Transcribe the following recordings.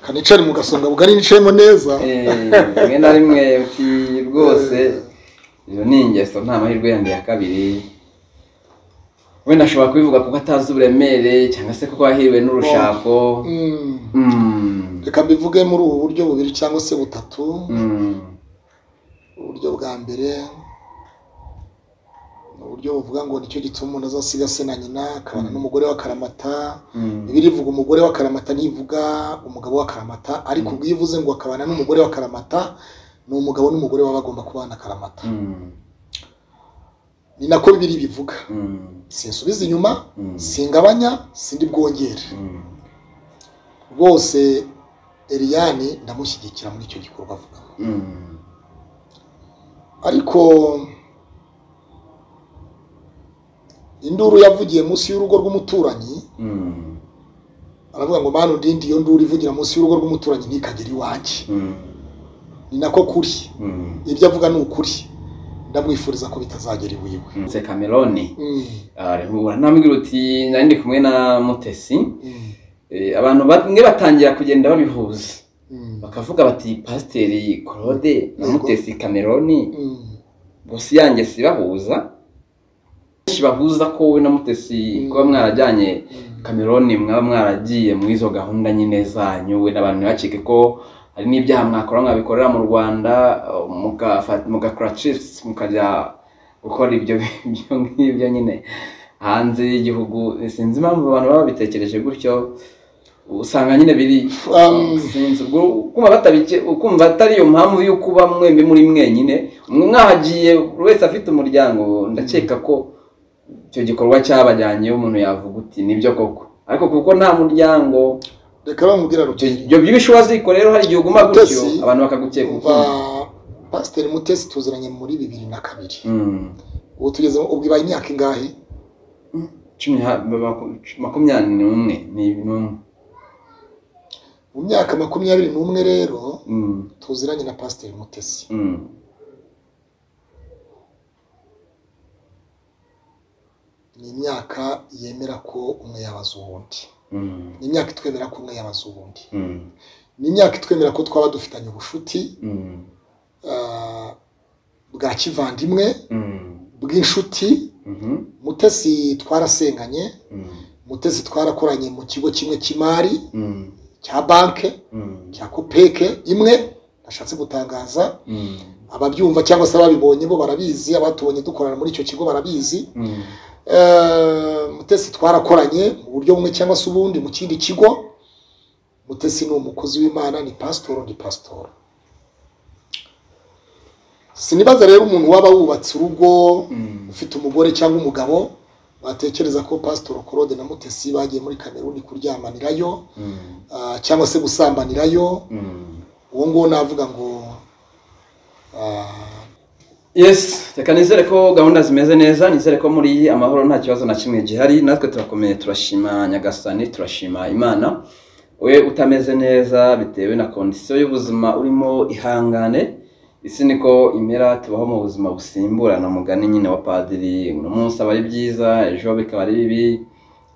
kanicari mu gasonga bugari nicayemo neza rimwe na rimwe uti rwose iyo ni ingeso nta mahirwe yandi ya kabiri wenda ashobora kubivuga kuko atazi uburemere cyangwa se kuko yahiriwe n'urushako Mm. Mm. reka mbivuge muri ubu buryo bubiri cyangwa se butatu Mm. uburyo bwa mbere ni uburyo buvuga ngo nicyo gituma umuntu azasiga se na nyina akabana n'umugore wa karamata Mm. bibiliya ivuga umugore wa karamata ntivuga umugabo wa karamata ariko ubwo iyo ivuze ngo akabana n'umugore wa karamata ni umugabo n'umugore baba bagomba kubana karamata Mm. ni nako bibiri bivuga Mm. sinsubiza inyuma Mm. singabanya sindi bwongere Mm. rwose eriyani ndamushyigikira muri icyo gikorwa avuga Mm. ariko induru yavugiye munsi y'urugo rw'umuturanyi Mm. aravuga ngo manu ndindi iyo nduru ivugira munsi y'urugo rw'umuturanyi ntikagere iwanjye Mm. ni nako kuri Mm. ibyo avuga ni ukuri ndamwifuriza ko bitazagera iwiwe Se Cameron Mm, arihura nambwira uti nari ndi kumwe na Mutesi mm, Eh, abantu bamwe batangira kugenda babihuza mm, bakavuga bati pasiteri Claude na Yego. Mutesi Cameron mm, bosi yanjye sibahuza benshi bahuza ko wowe na Mutesi Mm. kuba mwarajyanye mm. Cameron mwaba mwaragiye muri izo gahunda nyine zanyu we n'abantu ntibacike ko hari n'ibyaha mwakora mwabikorera mu Rwanda eh, mugafata- mugakora chips mukajya gukora ibyo ibyo ngibyo nyine hanze y'igihugu sinzi impamvu abantu baba babitekereje gutyo usanga nyine biri Um, sinzi ubwo ukumva batabike ukumva atari iyo mpamvu yo kuba mwembi muri mwenyine mwe mwahagiye buri wese afite umuryango ndakeka ko icyo gikorwa cyabajyanye umuntu yavuga uti nibyo koko ariko kuko nta muryango reka bamubwira icyo ruti ibyo by'ibishwa ziko rero hari igihe uguma gutyo Mutesi, abantu bakagukeka umva ukundi pasiteri mutesi tuziranye muri bibiri na kabiri Mm. ubu tugeze ubwo ibaye imyaka ingahe Cumi ha- ma- ma- makumyabiri n'umwe ni n'umwe mu myaka makumyabiri n'umwe rero Mm, tuziranye na pasiteri mutesi mm, ni imyaka yemera ko umwe yabaza uwundi mm, ni imyaka itwemera ko umwe yabaza uwundi mm, ni imyaka itwemera ko twaba dufitanye ubushuti mm, ah, bwa kivandimwe mm, bw'inshuti mhm, mutesi twarasenganye mm, mutesi twarakoranye mu kigo kimwe cy'imari mm, cya banke mm, cya kopeke imwe nashatse gutangaza mm, ababyumva cyangwa se ababibonye bo barabizi abatubonye dukorana muri icyo kigo barabizi mm, Eh, mutesi twarakoranye mu buryo bumwe cyangwa se ubundi mu kindi kigo mutesi ni umukozi w'imana ni pasitoro ni pasitoro sinibaza rero umuntu waba wubatse urugo mm, ufite umugore cyangwa umugabo batekereza ko pasitoro korode na mutesi bagiye muri kameruni kuryamanirayo mm, ah, cyangwa se gusambanirayo mm. uwo nguwo navuga ngo ah, yes reka nizere ko gahunda zimeze neza nizere ko muri amahoro nta kibazo na kimwe gihari natwe turakomeye turashima nyagasani turashima imana we utameze neza bitewe na kondisiyo y'ubuzima urimo ihangane isi niko imera tubaho mu buzima busimburana umugani nyine wa padiri uno munsi aba ari byiza ejo bikaba ari bibi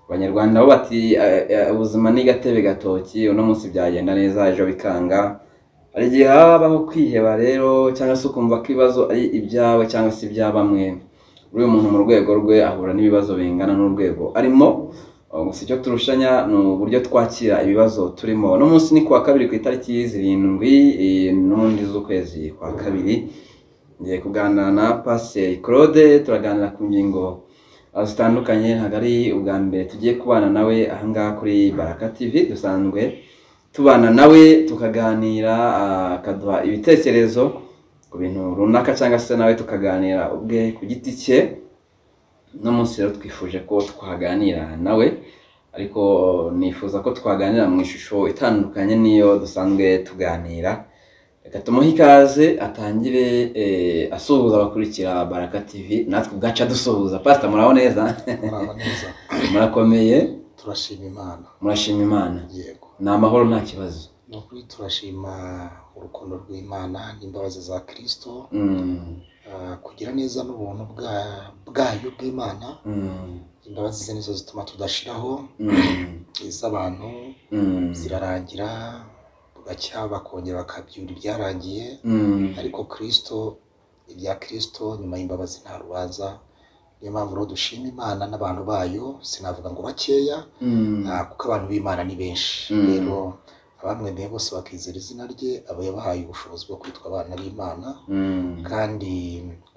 abanyarwanda bo bati "Eh, eh, ubuzima ni gatebe gatoki uno munsi byagenda neza ejo bikanga hari igihe habaho kwiheba rero cyangwa se ukumva ko ibibazo ari ibyawe cyangwa se ibya bamwe uriya umuntu mu rwego rwe ahura n'ibibazo bingana n'urwego arimo Uh, gusa icyo turushanya ni uburyo twakira ibibazo turimo uno munsi ni ku wa kabiri ku itariki zirindwi eh, n'ubundi z'ukwezi kwa kabiri ngiye kuganira na pasiteri claude turaganira ku ngingo uh, zitandukanye ntabwo ari ubwa mbere tugiye kubana nawe ahangaha kuri baraka tv dusanzwe tubana nawe tukaganira ah, akaduha ibitekerezo ku bintu runaka cyangwa se nawe tukaganira ubwe ku giti cye uno munsi rero twifuje ko twaganira nawe ariko nifuza ko twaganira mu ishusho itandukanye n'iyo dusanzwe tuganira reka tumuhe ikaze atangire eh, asuhuza abakurikira baraka tv natwe ubwacu adusuhuza pasita muraho neza muraba neza murakomeye turashima imana murashima imana yego ni amahoro nta kibazo ni ukuri turashima urukundo rw'imana n'imbabazi za kirisito Mm. ah, kugira neza n'ubuntu bwa- bwayo bw'imana Mm. imbabazi ze nizo zituma tudashiraho Mm. iz'abantu Mm. zirarangira bugacya bakongera bakabyura ibyarangiye Mm. ariko kirisito ibya kirisito nyuma y'imbabazi nta rubanza niyo mpamvu rero dushima imana n'abantu bayo sinavuga ngo bakeya Mm. ah, kuko abantu b'imana ni benshi Mm. rero abamwemeye bose bakizera izina rye aba yabahaye ubushobozi bwo kwitwa abana b'imana Mm. kandi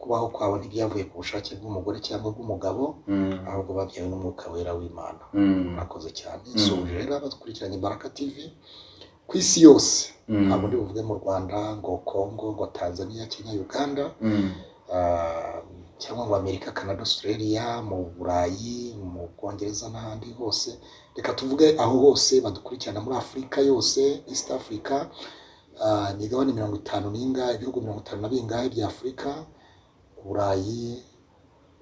kubaho kwabo ntibyavuye ku bushake bw'umugore cyangwa bw'umugabo Mm. ahubwo babyawe n'umwuka wera w'imana Mm. murakoze cyane Mm. suje rero abadukurikiranye baraka tv ku isi yose Mm. ntabwo ndi buvuge mu rwanda ngo congo ngo tanzania kenya uganda Mm. ah, cyangwa ngo amerika canada australia mu burayi mu bwongereza n'ahandi hose reka tuvuge aho hose badukurikirana muri afurika yose east africa ah, imigabane mirongo itanu n'ingahe ibihugu mirongo itanu na bingahe bya afurika burayi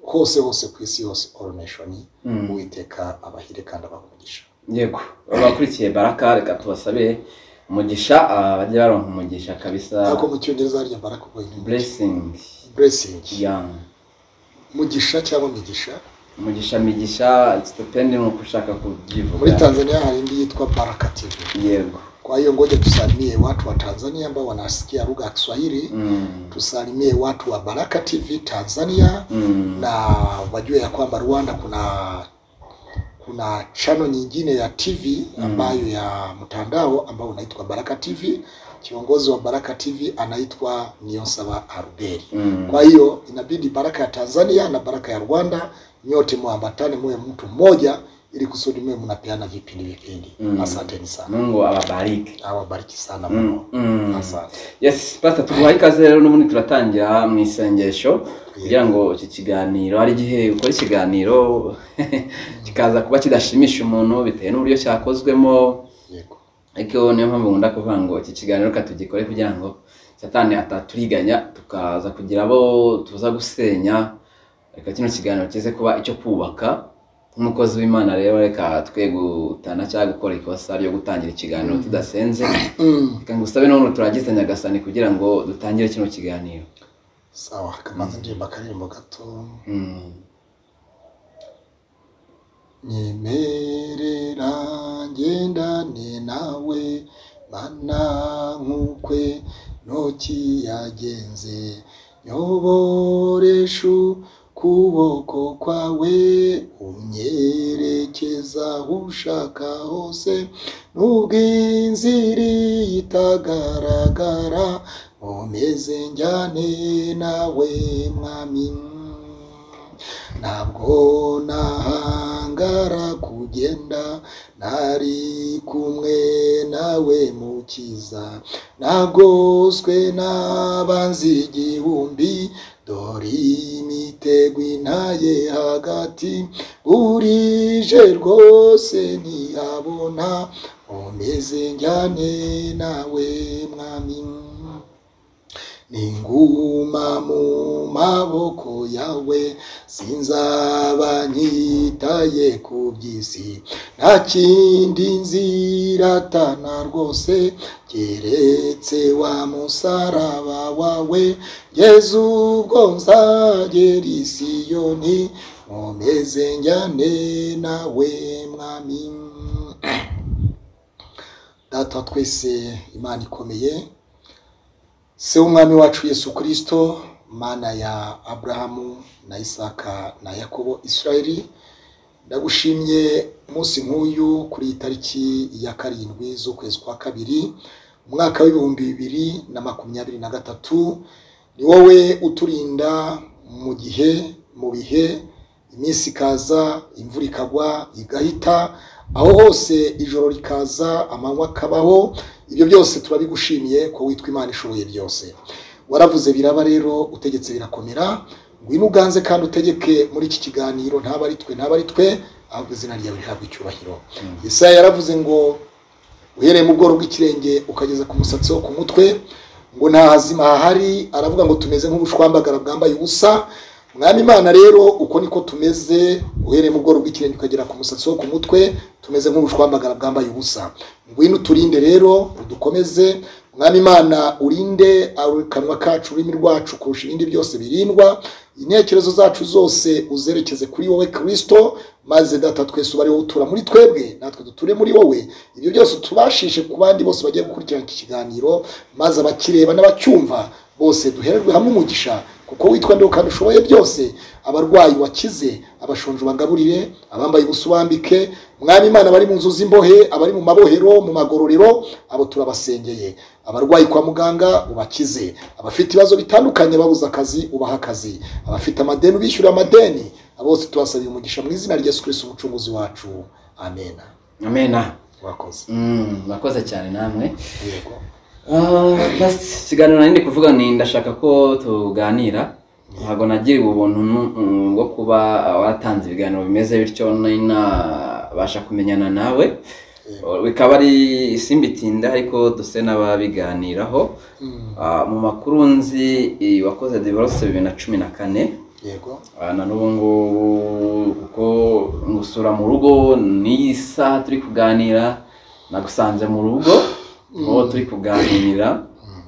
hose hose ku isi yose all nation Mm. uwiteka abahire kandi abaha umugisha yego abakurikiye baraka reka tubasabe umugisha ah, bajye baronka umugisha kabisa ntabwo mu cyongereza harya mbara kuvuga ngo blessing blessing yeah. mugisha cyangwa migisha umugisha migisha it's depending uko ushaka muri kubyivuga tanzania hari indi yitwa baraka tv yego kwa hiyo ngoja tusalimie watu wa tanzania ambao wanasikia lugha ya kiswahili Mm. tusalimie watu wa baraka tv tanzania Mm. na wajue ya kwamba rwanda kuna kuna chano nyingine ya tv Mm. ambayo ya mtandao ambao unaitwa baraka tv kiongozi wa baraka tv anaitwa niosaba aruberi Mm. Kwa hiyo inabidi baraka ya Tanzania na baraka ya Rwanda nyote muambatane, muwe mtu mmoja, ili kusudi muwe mnapeana vipindi vipindi. Mm. Asanteni sana, mungu ababarike awabariki sana Mm, mno. mm. Asante. yes pastor tuguhaye ikaze rero n'ubundi turatangira mu isengesho kugira Yeah. ngo iki kiganiro hari igihe ukora ikiganiro kikaza kuba kidashimisha umuntu bitewe n'uburyo cyakozwemo Yego. ariko niyo mpamvu nkunda kuvuga ngo iki kiganiro reka tugikore kugira ngo satani ataturiganya tukaza kugira abo tuza gusenya reka kino kiganiro kize kuba icyo kubaka nk'umukozi w'imana rero reka twe gutana cyangwa gukora ikosa ryo gutangira ikiganiro tudasenze Mm. reka ngusabe n'ubu turagize nyagasani kugira ngo dutangire kino kiganiro Sawa, kamaze ndirimba akaririmbo gato. Mm. nyemerera ngendane nawe mana nk'ukwe ntokiyagenze nyoboreshu kuboko kwawe unyerekeza aho ushaka hose n'ubw'inziri itagaragara nkomeze njyane nawe mwami ntabwo nahangara kugenda nari kumwe nawe mukiza nagoswe n'abanzi igihumbi dore imitego intaye hagati burije rwose ntihabona umeze njyane nawe mwami ninguma mu maboko yawe sinzaba nkitaye ku by'isi nta kindi nziratana rwose keretse wa musaraba wawe yezu ubwo nzagera i siyoni nkomeze njyane nawe mwami data wa twese imana ikomeye se w'umwami wacu yesu kirisito mana ya aburahamu na isaka na yakobo israeli ndagushimye umunsi nk'uyu kuri iyi tariki ya karindwi z'ukwezi kwa kabiri umwaka w'ibihumbi bibiri na makumyabiri na gatatu ni wowe uturinda mu gihe mu bihe iminsi ikaza imvura ikagwa igahita aho hose ijoro rikaza amanywa akabaho ibyo byose turabigushimiye ko witwa imana ishoboye byose waravuze biraba rero utegetse birakomera ngwino uganze kandi utegeke muri iki kiganiro ntaba ari twe ntaba ari twe ahubwo izina ryawe rihabwa icyubahiro Mm. Yesaya yaravuze ngo uhereye mu bworo bw'ikirenge ukageza ku musatsi wo ku mutwe ngo nta hazima hahari aravuga ngo tumeze nk'ubushwambagara bwambaye ubusa mwami imana rero uko niko tumeze uhereye mu bworo bw'ikirenge ukagera ku musatsi wo ku mutwe tumeze nk'ubushwambagara bwambaye ubusa ngwino uturinde rero udukomeze mwami imana urinde akanwa kacu ururimi rwacu kurusha ibindi byose birindwa intekerezo zacu zose uzerekeze kuri wowe kirisito maze data twese uba ari wowe utura muri twebwe natwe duture muri wowe ibyo byose tubashishe ku bandi bose bagiye gukurikirana iki kiganiro maze abakireba n'abacyumva bose duhererwe hamwe umugisha kuko witwa ndi kandi ushoboye byose abarwayi wakize abashonje bagaburire abambaye ubusa ubambike mwami imana abari mu nzu z'imbohe abari mu mabohero mu magororero abo turabasengeye abarwayi kwa muganga ubakize abafite ibibazo bitandukanye babuze akazi ubaha akazi abafite amadeni ubishyura amadeni bose tubasabiye umugisha mu izina rya yesu kirisi umucunguzi wacu amena amena wakoze Mm, murakoze cyane namwe yego Ah, basi ikiganiro nari ndi kuvuga ni ndashaka ko tuganira ntabwo nagiriwe ubuntu nu- mm, bwo kuba watanze ibiganiro bimeze bityo nari nabasha kumenyana nawe Oh, bikaba ari simbitinda ariko duse n'ababiganiraho Mm, Ah, mu makuru nzi eh, wakoze divorce bibiri na cumi na kane yego Ah, na n'ubu ngubu kuko ngusura mu rugo n'iyi saha turi kuganira nagusanze mu rugo aho turi kuganira Mm,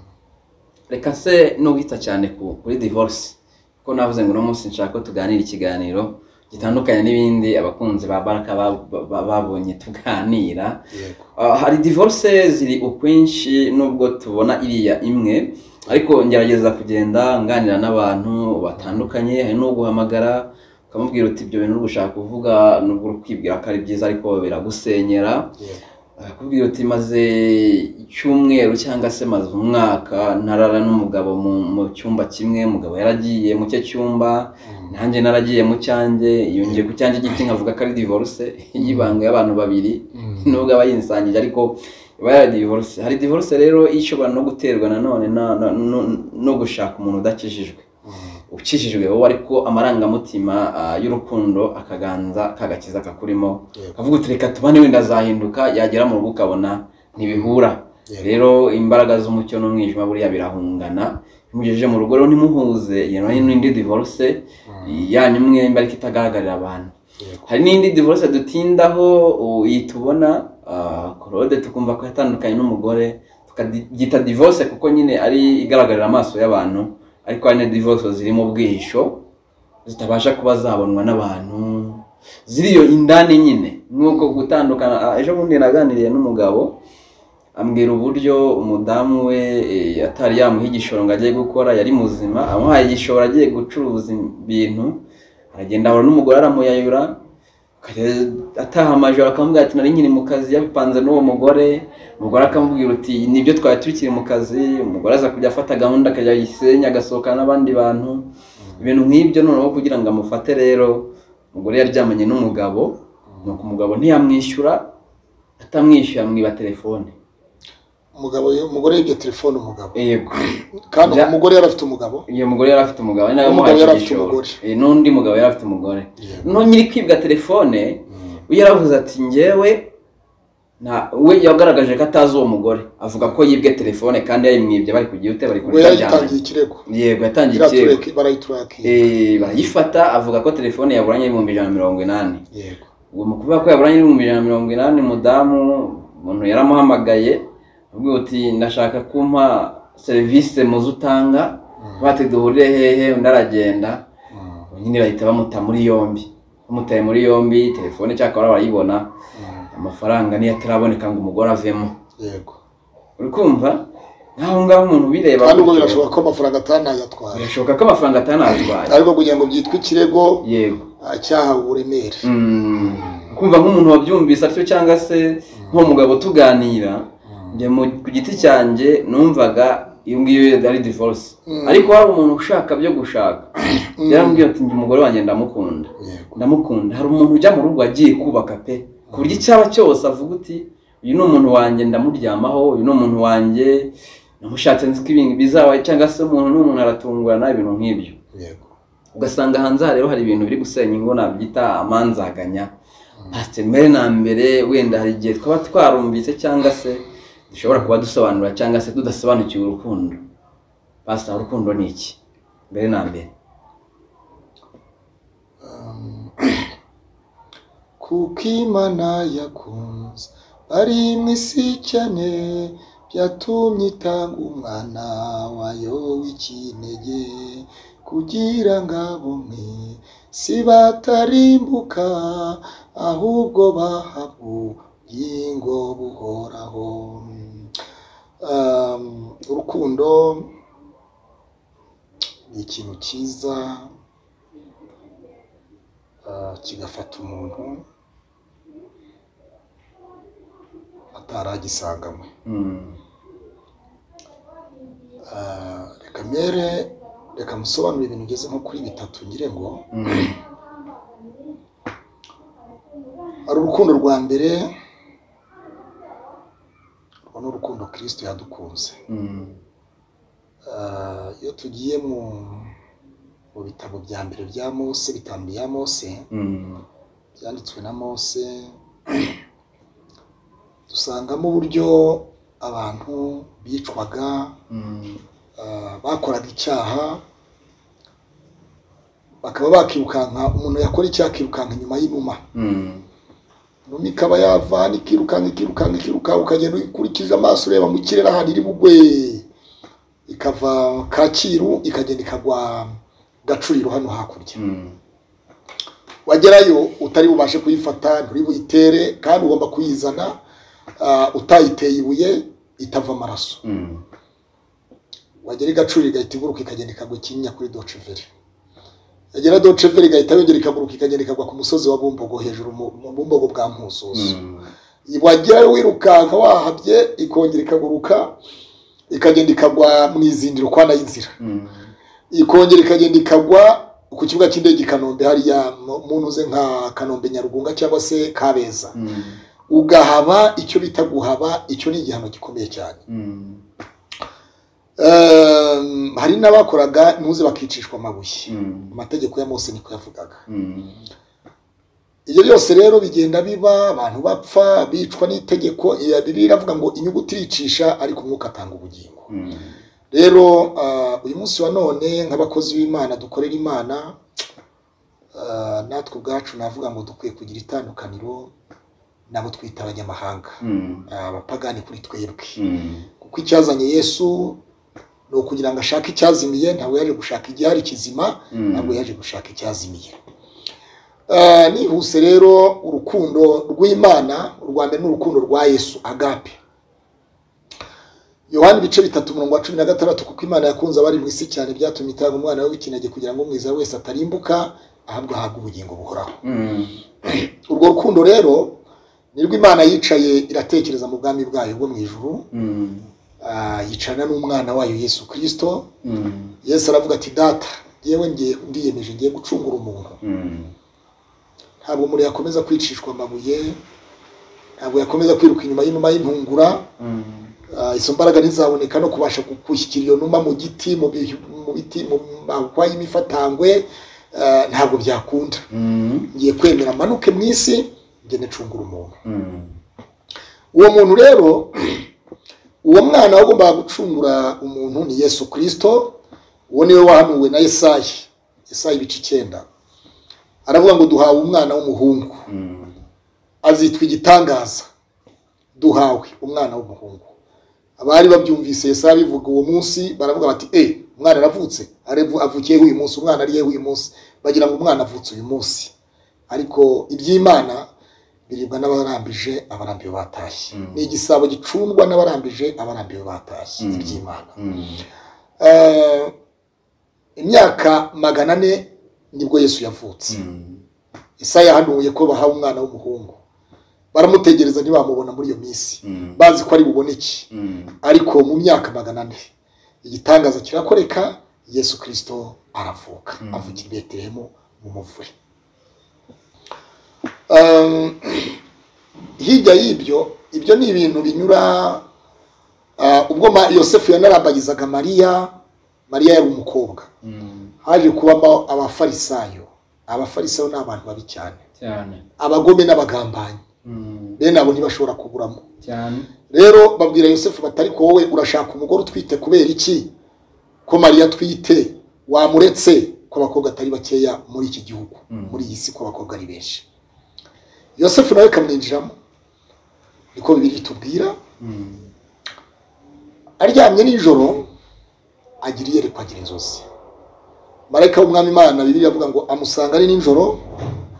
reka se n'uwita cyane ku- kuri divorce kuko navuze ngo uno munsi nshaka ko tuganira ikiganiro gitandukanye n'ibindi abakunzi ba baraka ba- ba- babonye tuganira yego Ah, hari divorce ziri ukwinshi nubwo tubona iriya imwe ariko ngerageza kugenda nganira n'abantu batandukanye hari n'uguhamagara ukamubwira uti ibyo bintu uri gushaka kuvuga nubwo uri kwibwira ko ari byiza ariko biragusenyera yego akakubwira uti maze icyumweru cyangwa se maze umwaka ntarara n'umugabo mu, mu cyumba kimwe umugabo yaragiye mu cye cyumba Mm, nanjye naragiye mu cyanjye yongeye ku cyanjye giti nkavuga ko ari divorce y'ibanga y'abantu babiri mm, nubwo aba yinsangije ariko iba yari divorce hari divorce rero ishobora no guterwa nanone na- na- no- no gushaka umuntu udakijijwe mm, ukijijwe wowe ariko amarangamutima ah, y'urukundo akaganza kagakiza kakurimo yego kavuga uti reka tubane wenda azahinduka yagera mu rugo ukabona ntibihura yego rero imbaraga z'umucyo n'umwijima buriya birahungana mugejeje mu rugo rero ntimuhuze iyo nayo n'indi divorce Mm, yanyu mwembi ariko itagaragarira abantu yego hari n'indi divorce dutindaho ubu iyi tubona ah, claude tukumva ko yatandukanye n'umugore tukabyita divorce kuko nyine ari igaragarira amaso y'abantu ariko hari na divorce ziri mu bwihisho zitabasha kuba zabonwa n'abantu ziriyo indani nyine nk'uko gutandukana ah, ejo bundi naganiriye n'umugabo ambwira uburyo umudamu we eh, atari yamuha igishoro ngo ajye gukora yari muzima amuhaye igishoro agiye gucuruza ibintu aragenda ahura n'umugore aramuyayura kare- ataha amajoro akamubwira ati nari nkiri mu kazi yabipanze n'uwo mugore umugore akamubwira uti nibyo twari tukiri mu kazi umugore aza kujya afata gahunda akajya yisenya agasohokana n'abandi bantu ibintu nk'ibyo noneho kugira ngo amufate rero umugore yaryamanye n'umugabo nuko umugabo ntiyamwishyura atamwishyura amwiba telefone umugabo umugore yibye telefone umugabo yego kandi Ja- umugore yari afite umugabo iyo mugore yari afite umugabo ari nawe Umugabo wamuhaye yari afite igishoro. umugore. Eh, n'undi mugabo yari afite umugore yego no nyiri kwibwa telefone Mm, we yaravuze ati njyewe na we yagaragaje ko atazi uwo mugore avuga ko yibwe telefone kandi yayimwibye bari kugira ute bari we yayitangiye kuryamana ikirego yego yatangiye ikirego Iratureka- barayiturakiye Eh, barayifata avuga ko telefone yaburanye ibihumbi ijana na mirongo inani yego uwo mu kuvuga ko yaburanye ibihumbi ijana na mirongo inani mudamu umuntu yaramuhamagaye avuga uti ndashaka kumpa serivisi muzi utanga Mm, bati duhurire hehe undi aragenda mm, nyine bahita bamuta muri yombi bamutaye muri yombi telefone cyakora barayibona mm, amafaranga niyo ataraboneka ngo umugore avemo yego uri kumva nk'aho ngaho umuntu ubireba kandi ubwo gutyo, birashoboka ko amafaranga atanayatwara birashoboka ko amafaranga atanatwaye ariko kugira ngo byitwe ikirego yego ah, cyahawe uburemere Mm. kumva nk'umuntu wabyumvise atyo cyangwa se nk'umugabo tuganira njye mu- ku giti cyanjye numvaga iyo ngiyo ari divorce Mm. ariko hari umuntu ushaka byo gushaka Mm. yarambwiye ati njye umugore wanjye ndamukunda yego ndamukunda hari umuntu ujya mu rugo agiye kubaka pe ku buryo icyaba cyose avuga uti uyu ni umuntu wanjye ndamuryamaho uyu ni umuntu wanjye namushatse nzi ko ibintu bizaba cyangwa se umuntu n'umuntu aratungurana ibintu nk'ibyo yego ugasanga hanze aha rero hari ibintu biri gusenya ingo nabyita amanzaganya Mm. ati mbere na mbere wenda hari igihe twaba twarumvise cyangwa se dushobora kuba dusobanura cyangwa se tudasobanukiwe urukundo basa urukundo ni iki mbere na mbere Um, kuko imana yakunze bari mu isi cyane byatumye itanga umwana wayo w'ikinege kugira ngo abumwe si batarimbuka ahubwo bahabwa ubugingo buhoraho Um, urukundo ni ikintu cyiza ah, kigafata umuntu ataragisanganywe Mm. Ah, reka mere reka musobanurire ibintu ugeze nko kuri bitatu ngire ngo Mm. hari urukundo rwa mbere urwo ni urukundo kirisito yadukunze Mm. Ah, iyo tugiye mu mu bitabo bya mbere bya mose bitanu bya mose Mm. byanditswe na mose dusangamo uburyo abantu bicwaga Mm. ah, bakoraga icyaha bakaba bakirukanka umuntu yakora icyaha akirukanka inyuma y'inuma Mm. inuma ikaba yavana ikirukanka ikirukanka ikirukanka ukagenda ukurikije amaso ureba mu kirere ahantu iri bugwe ikava kacyiru ikagenda ikagwa gacuriro hano hakurya Mm. wagerayo utari bubashe kuyifata nturi buyitere kandi ugomba kuyizana ah, utayiteye ibuye itava amaraso Mm. wagera igacuriro igahita iguruka ikagenda ikagwa ikinyinya kuri doceveri yagera doceveri igahita yongera ikaguruka ikagenda ikagwa ku musozi wa bumbogo hejuru mu- mu bumbogo bwa mpuzuzu Mm. wagerayo wirukanka wahabye ikongera ikaguruka ikagenda ikagwa mu izindiro kwa nayo inzira Mm. ikongera ikagenda ikagwa ku kibuga cy'indege i kanombe hariya mu- mu ntuze nka kanombe nyarugunga cyangwa se kabeza Mm. ugahaba icyo bita guhaba icyo ni igihano gikomeye cyane Mm. Ehm, hari n'abakoraga ntuze bakicishwa amabuye Mm. amategeko ya mose niko yavugaga Mm. ibyo byose rero bigenda biba abantu bapfa bicwa n'itegeko iya bibiliya iravuga ngo inyuguti iricisha ariko umwuka atanga ubugingo Mm. rero ah, uyu munsi wa none nk'abakozi b'imana dukorera imana ah, natwe ubwacu navuga ngo dukwiye kugira itandukaniro nabo twita abanyamahanga Mm. Ah, abapagani kuri twebwe Mm. kuko icyazanye yesu ni ukugira ngo ashake icyazimiye ntabwo yaje gushaka igihari kizima ntabwo Mm. yaje gushaka icyazimiye Ah, nihuse rero urukundo rw'imana urwa mbere ni urukundo rwa yesu agape yohani ibice bitatu umurongo wa cumi na gatandatu kuko imana yakunze abari mu isi cyane byatumye itanga umwana we w'ikinege kugira ngo umwiza wese atarimbuka ahabwa ahabwa ubugingo buhoraho Mm. urwo rukundo rero ni rw'imana yicaye iratekereza mu bwami bwayo bwo mu ijuru Mm. Ah, yicarana n'umwana wayo yesu kirisito Mm. yesu aravuga ati data yewe ngiye ndiyemeje ngiye gucungura umuntu Mm. ntabwo umuntu yakomeza kwicishwa amabuye ntabwo yakomeza kwiruka inyuma y'inuma y'intungura Mm. Ah, izo mbaraga ntizaboneka no kubasha ku- gushyikira iyo numa mu giti mu bihu- mu biti mu mahwa y'imifatangwe Ah, ntabwo byakunda Mm. ngiye kwemera manuke mu isi ngende ncungura umuntu Mm. uwo muntu rero uwo mwana wagombaga gucungura umuntu ni yesu kirisito uwo niwe wahanuwe na esayi esayi ibice icyenda aravuga ngo duhawe umwana w'umuhungu Mm. azitwa igitangaza duhawe umwana w'umuhungu abari babyumvise esayi bivuga uwo munsi baravuga bati e umwana aravutse arevu- avukiyeho uyu munsi umwana ariyeho uyu munsi bagira ngo umwana avutse uyu munsi ariko iby'imana biribwa n'abarambije abarambiwe batashye Mm. ni igisabo gicundwa n'abarambije abarambiwe batashye Mm. iby'imana Mm. Eh, imyaka magana ane nibwo yesu yavutse Mm. Isaya yahanuye ko bahawe umwana w'umuhungu baramutegereza ntibamubona muri iyo minsi Mm. bazi ko ari buboneke Mm. ariko mu myaka magana ane igitangaza kirakoreka yesu kirisito aravuka Mm. avukira i betelehemu mu muvure Um, hirya y'ibyo ibyo ni ibintu binyura ah, ubwo Ma- yosefu yanarambagizaga mariya mariya yari umukobwa Mm. haje kubamo abafarisayo abafarisayo ni abantu babi cyane cyane abagome n'abagambanyi Mm. bene abo ntibashobora kuburamo cyane rero babwira yosefu bati ariko wowe urashaka umugore utwite kubera iki ko mariya atwite wamuretse ko abakobwa atari bakeya muri iki gihugu Mm. muri iyi si ko abakobwa ari benshi yosefu nawe ikamwinjiramo niko bibiri itubwira Mm. aryamye nijoro agira iyerekwa agira inzozi marayika w'umwami imana bibiri avuga ngo amusanga ari nijoro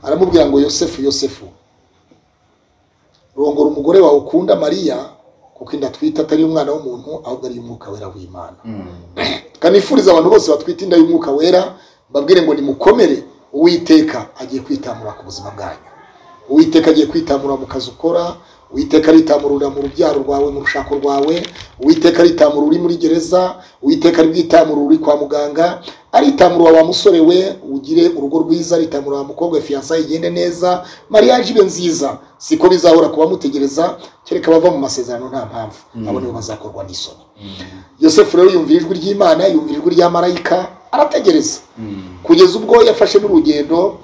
aramubwira ngo yosefu yosefu rongora umugore wawe ukunda mariya kuko inda atwite atari umwana w'umuntu ahubwo ari umwuka wera w'imana kanifuriza abantu bose batwite inda y'umwuka wera mbabwire ngo nimukomere uwiteka agiye kwitamura ku buzima bwanyu uwiteka agiye kwitamura mu kazi ukora uwiteka aritamurura mu rubyaro rwawe mu rushako rwawe uwiteka aritamura uri muri gereza uwiteka aribwitamurura uri kwa muganga aritamurura wa musore we ugire urugo rwiza aritamurura wa mukobwa we fiyansa igende neza mariyaje ibe nziza siko bizahora ku bamutegereza kereka bava mu masezerano nta mpamvu abo nibo bazakorwa n'isoni yosefu rero yumvira ijwi ry'imana yumvira ijwi rya marayika arategereza kugeza ubwo yafashe n'urugendo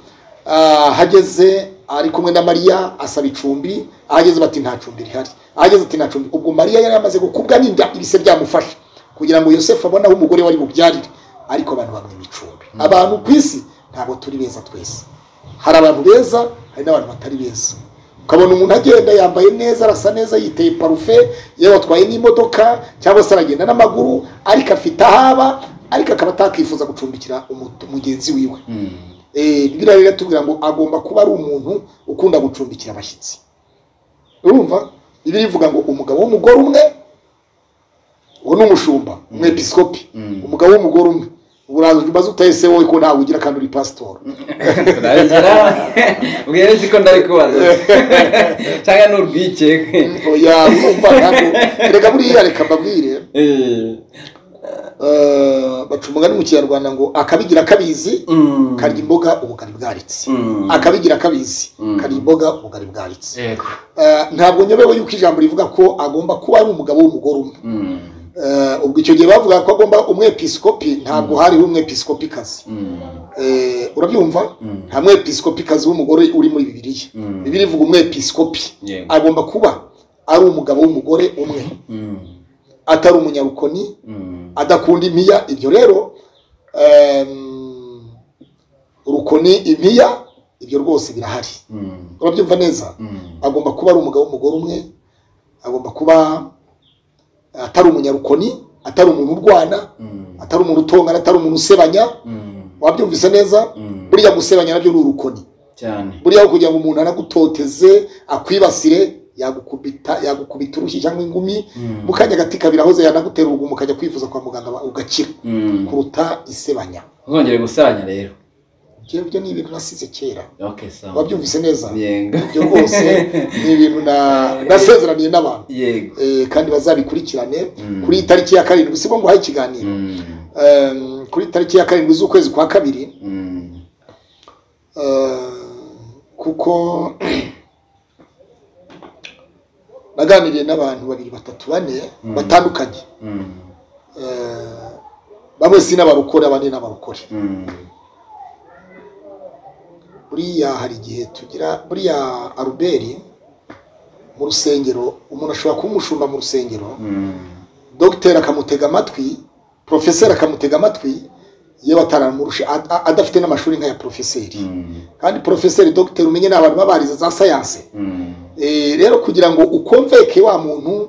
ah, hageze ari kumwe na mariya asaba icumbi ahageze bati nta cumbi rihari ahageze ati nta cumbi ubwo mariya yari amaze gukubwa n'inda ibise byamufasha kugira ngo yosefu abone aho umugore wari bubyarire ariko abantu bamwima icumbi abantu ku isi ntabwo turi beza twese hari abantu beza hari n'abantu batari beza ukabona umuntu agenda yambaye neza arasa neza yiteye parufe yewe atwaye n'imodoka cyangwa se aragenda n'amaguru ariko afite ahaba ariko akaba atakwifuza gucumbikira umu- mugenzi wiwe Eh, bibiliya rero iratubwira ngo agomba kuba ari umuntu ukunda gucumbikira abashyitsi urumva bibiliya ivuga ngo umugabo w'umugore umwe uwo ni umushumba umwepisikopi Mm. umugabo w'umugore umwe uraza ujya umaze utahise wowe ko ntawe ugira kandi uri pasitori turabigera ubwire ko ndari kubaza cyangwa ni urwikekwe oya urumva ntabwo reka buriya reka mbabwire Eh, eh, baca umugani mu kinyarwanda ngo akabigira akabizi mm, karya imboga ubugari bwaritse mm, akabigira akabizi Mm. karya imboga ubugari bwaritse yego Eh, ntabwo nyobewe yuko ijambo rivuga ko agomba kuba ari umugabo w'umugore umwe mm, Eh, ubwo icyo gihe bavuga ko agomba umwepisikopi ntabwo hariho umwepisikopikazi mm, Eh, urabyumva mm, nta mwepisikopikazi w'umugore uri muri bibiliya mm. bibiri ivuga umwepisikopi Yego. agomba kuba ari umugabo w'umugore umwe Mm, atari umunyarukoni mm, adakunda impiya ibyo rero ehm, urukoni impiya ibyo rwose birahari mm, urabyumva neza mm, agomba kuba ari umugabo w'umugore umwe agomba kuba atari umunyarukoni atari umuntu urwana mm, atari umuntu utongana atari umuntu usebanya mm, wabyumvise neza mm. burya gusebanya nabyo ni urukoni cyane buriya aho kugira ngo umuntu anagutoteze akwibasire yagukubita yagukubita urushyi cyangwa ingumi Mm, mu kanya gati kabiri ahoze yanagutera urugumu ukajya kwivuza kwa muganga ba- ugakira mm. kuruta isebanya ntuzongere gusanya rero Njyewe ibyo ni ibintu nasize kera okay sawa wabyumvise neza yego ibyo rwose ni ibintu na- nasezeraniye n'abantu yego Eh, kandi bazabikurikirane Mm. kuri tariki ya karindwi si ngo nguhaye ikiganiro Mm, Em, kuri tariki ya karindwi z'ukwezi kwa kabiri mm, em, kuko naganiriye n'abantu babiri batatu bane Mm. batandukanye mm, Em, bamwe si n'abarokore abandi n'abarokore mm, buriya hari igihe tugira buriya aruberi mu rusengero umuntu ashobora kuba umushumba mu rusengero mm. dogiteri akamutega amatwi porofeseri akamutega amatwi yewe ataramurusha ad- a- adafite n'amashuri nk'aya porofeseri Mm, kandi porofeseri dogiteri umenye ni abantu babarize za sayanse mm, Eh, rero kugira ngo ukomveke wa muntu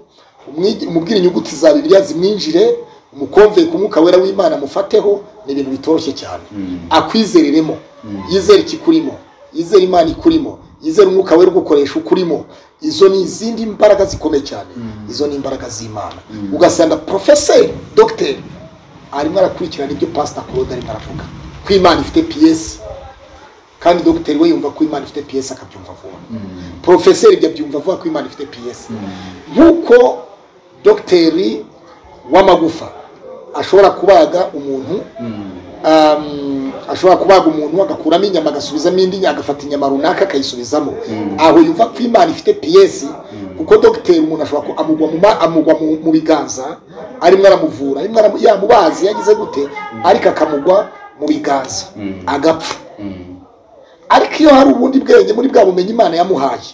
umwigi- umubwire inyuguti za bibiliya zimwinjire umukomveke umwuka wera w'imana amufateho ni ibintu bitoroshye cyane mm, akwizereremo Mm. yizere ikikurimo yizere imana ikurimo yizere umwuka wera ugukoresha ukurimo izo ni izindi mbaraga zikomeye cyane Mm. izo ni imbaraga z'imana Mm. ugasanga porofeseri dogiteri arimo arakurikirana ibyo pasita claude arimo aravuga ko imana ifite piyesi kandi dogiteri we yumva ko imana ifite piyesi akabyumva vuba mm, porofeseri ibyo abyumva avuga ko imana ifite piyesi mm. nk'uko dogiteri w'amagufa ashobora kubaga umuntu um, ashobora kubaga umuntu agakuramo inyama agasubizamo indi agafata inyama runaka akayisubizamo aho yumva ko imana ifite piyesi kuko dogiteri umuntu ashobora ku- amugwa mu, ma- amugwa mu, mu biganza arimo aramuvura arimo aramu- yamubazi yagize gute ariko akamugwa mu biganza Mm. agapfa Mm. ariko iyo hari ubundi bwenge muri bwa bumenyi imana yamuhaye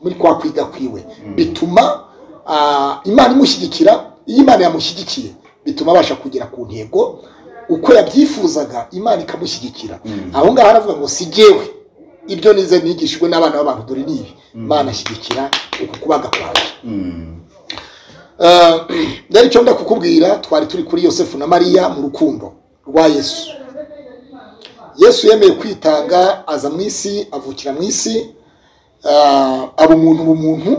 muri kwa kwiga kwiwe bituma ah, imana imushyigikira iyo imana yamushyigikiye bituma abasha kugera ku ntego uko yabyifuzaga imana ikamushyigikira aho ngaho aravuga ngo si jyewe ibyo nize nigishijwe n'abana b'abantu dore ni ibi imana ashyigikira uku kubaga kwawe Mm. Eh, rero icyo nda kukubwira twari turi kuri yosefu na mariya mu rukundo rwa yesu yesu yemeye kwitanga aza mu isi avukira mu isi eh, aba umuntu ubumuntu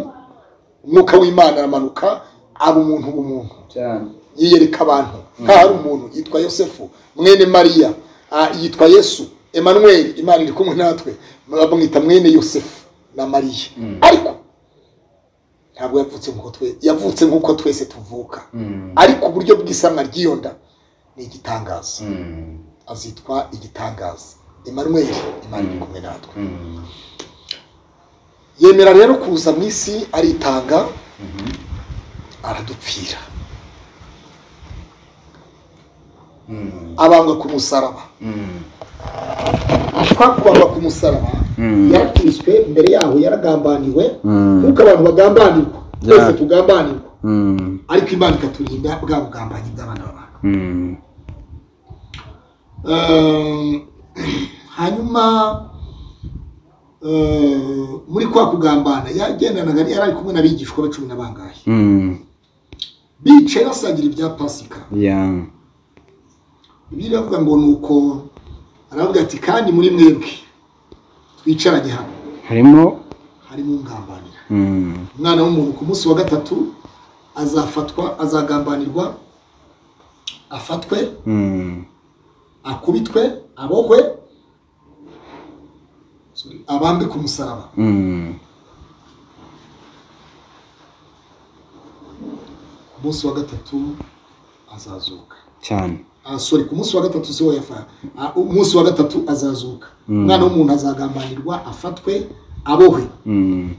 umwuka w'imana aramanuka aba umuntu ubumuntu cyane yiyereka abantu nkaho hari umuntu yitwa yosefu mwene mariya ah, yitwa yesu emanuweli imana iri kumwe natwe bamwita mwene yosefu na mariya ariko ntabwo yavutse nk'uko twe yavutse nk'uko twese tuvuka Mm. ariko uburyo bw'isamwa ry'iyo nda ni igitangaza Mm. azitwa igitangaza emanuweli imana iri kumwe natwe Mm. yemera rero kuza mu isi aritanga aradupfira Mm. abambwa ku musaraba Mm. kwa kubambwa ku musaraba Mm. yarakubiswe mbere yaho yaragambaniwe Mm. nk'uko abantu bagambanirwa twese Yeah. tugambanirwa Mm. ariko imana ikaturinda bwa bugambanyi bw'abana b'abantu Mm. Eh, hanyuma eh, muri kwa kugambana yagendanaga yari ari kumwe n'abigishwa be cumi na bangahe Mm. bicaye basangira ibya pasika Yeah. ibyo iravuga ngo ni uko aravuga ati kandi muri mwebwe twicaranye hano harimo harimo ungambanira Mm. umwana w'umuntu ku munsi wa gatatu azafatwa azagambanirwa afatwe Mm. akubitwe abohwe sorry, abambe ku musaraba Mm. ku munsi wa gatatu azazuka cyane Ah, sorry ku munsi wa gatatu siwo yafa ah, umunsi wa gatatu azazuka Mm. umwana w'umuntu azagambanirwa afatwe abohwe Mm.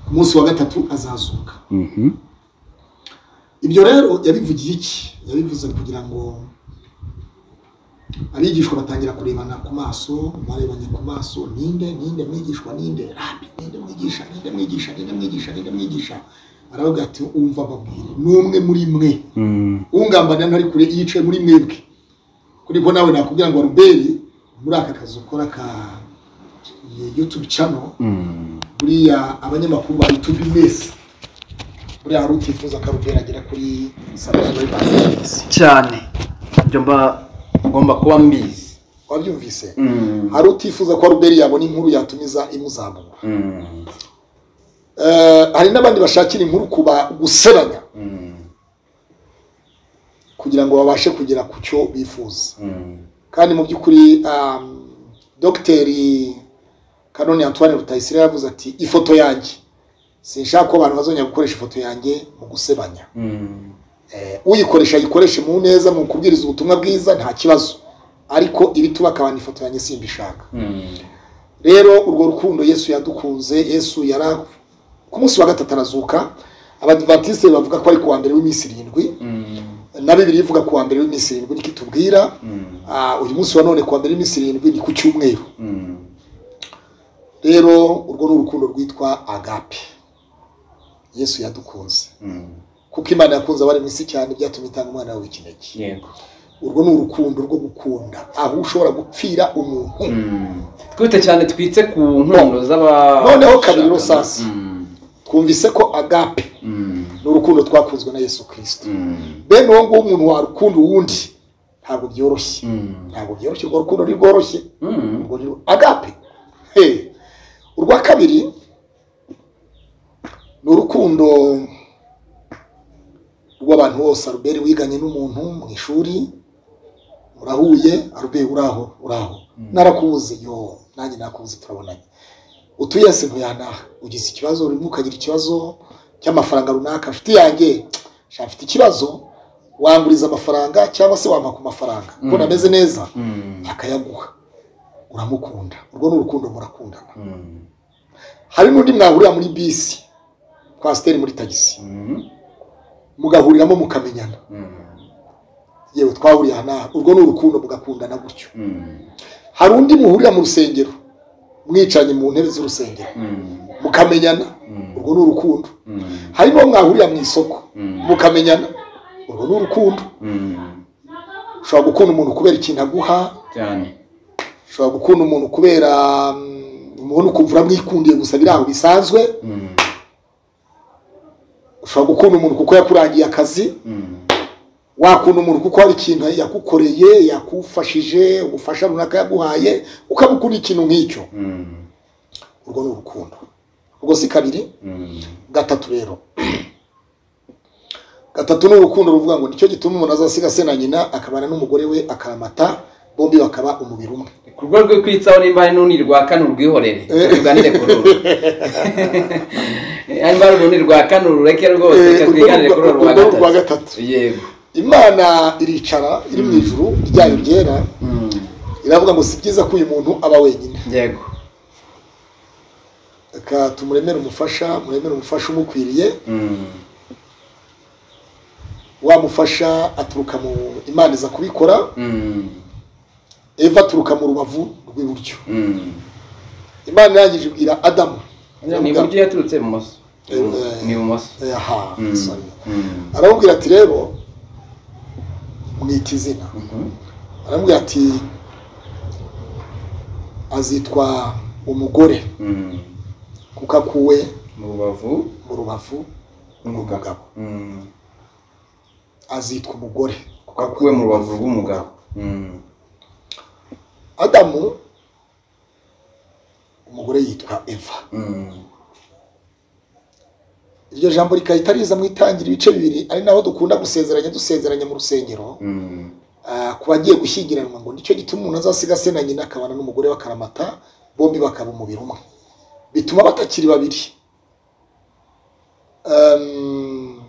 ku munsi wa gatatu azazuka Mhm. ibyo rero yabivugiye iki yabivuze kugira ngo abigishwa batangira kurebana ku maso barebanye ku maso ninde ninde mwigishwa ninde rabi ninde mwigisha ninde mwigisha ninde mwigisha ninde mwigisha aravuga ati umva babwire n'umwe muri mwe Mm. ungambanira ntari kure yicaye muri mwebwe kuri ko nawe nakubwira ngo ruberi muri aka kazi ukora ka youtube channel Mm. buriya abanyamakuru ba youtube mwese buriya hari utifuza akarubera agera kuri subscribe mwese cyane ibyo mba ngomba kuba mbizi wabyumvise Mm. hari utifuza ko ruberi yabona inkuru yatumiza imuzamura Mm. Eh, hari n'abandi bashakira inkuru kuba guseranya Mm. kugira ngo babashe kugera ku cyo bifuza Mm. kandi mu by'ukuri um, dogiteri kanoni antoine rutayisire yavuze ati ifoto yanjye sinshaka ko abantu bazongera gukoresha ifoto yanjye mu gusebanya Mm. Eh, uyikoresha ayikoreshe mu neza mu kubwiriza ubutumwa bwiza nta kibazo ariko ibituba akabana ifoto yanjye simbishaka Mm. rero urwo rukundo yesu yadukunze yesu yari ku munsi wa gatatu arazuka abadivantisite bavuga ko ari ku wa mbere w'iminsi irindwi Mm. na bibiri ivuga ku wa mbere w'iminsi irindwi niko itubwira Mm. Ah, uyu munsi wa none ku wa mbere w'iminsi irindwi ni ku cyumweru Mm. rero urwo ni urukundo rwitwa agape yesu yadukunze Mm. kuko imana yakunze abari mu isi cyane byatumye itanga umwana wawe w'ikinege yego urwo ni urukundo rwo gukunda aho ushobora gupfira umuntu twite cyane twitse ku nkondo z'aba Noneho kabiri rusasi. Mm. twumvise ko agape Mm. ni urukundo twakunzwe na yesu kirisito Mm. bene uwo nguwo umuntu warukunda uwundi ntabwo byoroshye Mm. ntabwo byoroshye urwo rukundo ntirworoshye Mm. urwo ni agape he urwa kabiri ni urukundo rw'abantu bose aruberi wiganye n'umuntu mu ishuri urahuye aruberi uraho uraho narakubuze yo nanjye nakubuze turabonanye utuye hasi ntuyanaha ugize ikibazo urimo ukagira ikibazo cy'amafaranga runaka inshuti yanjye sha mfite ikibazo wanguriza amafaranga cyangwa se wampa ku mafaranga ko nameze neza Mm. akayaguha uramukunda urwo ni urukundo murakundana Mm. hari n'undi mwahurira muri bisi kwasiteri muri tagisi Mm. mugahuriramo mukamenyana Mm. yewe twahuriye aha n'aha urwo ni urukundo mugakundana gutyo Mm. hari undi muhurira mu rusengero mwicanye mu ntebe z'urusengero Mm. mukamenyana Mm. urwo ni urukundo Mm. hari n'uwo mwahurira mu isoko Mm. mukamenyana urwo ni urukundo Mm. ushobora gukunda umuntu kubera ikintu aguha cyane ushobora gukunda umuntu kubera mm, umubona ukumva uramwikundiye gusa biri aho bisanzwe Mm. ushobora gukunda umuntu kuko yakurangiye akazi Mm. wakunda umuntu kuko hari ikintu yagukoreye yakufashije ubufasha runaka yaguhaye ukamukunda ikintu nk'icyo Mm. urwo ni urukundo ubwo si kabiri Mm. gatatu rero gatatu ni urukundo ruvuga ngo nicyo gituma umuntu azasiga se na nyina akabana n'umugore we akaramata bombi bakaba umubiri umwe ku rwego rwo kwitsaho nimba ari n'urundi rwa kane urwihorere tuganire kuri uru nimba ari urundi rwa kane urureke rwose Eh, reka urwo twiganire ni kuri uru urwo ni rwa urwa gatatu gatatu yego imana iricara iri mu ijuru ryayo ryera Mm. iravuga ngo si byiza ko uyu muntu aba wenyine yego reka tumuremere umufasha muremere umufasha umukwiriye Mm. wamufasha aturuka mu imana iza kubikora Mm. eva aturuka mu rubavu rw'iburyo Mm. imana irangije ibwira adamu ni Iravuga- iburyo yaturutse ibumoso Eh, ni ibumoso Eh, aha, Mm. sorry. Mm. aramubwira ati rero mwita izina Mhm. aramubwira ati azitwa umugore Mm. kuko akuwe mu rubavu mu rubavu rw'umugabo Mm. azitwa umugore kuko akuwe mu rubavu rw'umugabo Mm. adamu umugore yitwa eva Mm. iryo jambo rigahita riza mu itangira ibice bibiri ari naho dukunda gusezeranya dusezeranya mu rusengero Mm. Ah, ku bagiye gushyingiranwa ngo nicyo gituma umuntu azasiga se na nyina akabana n'umugore we akaramata bombi bakaba umubiri umwe bituma batakiri babiri Um,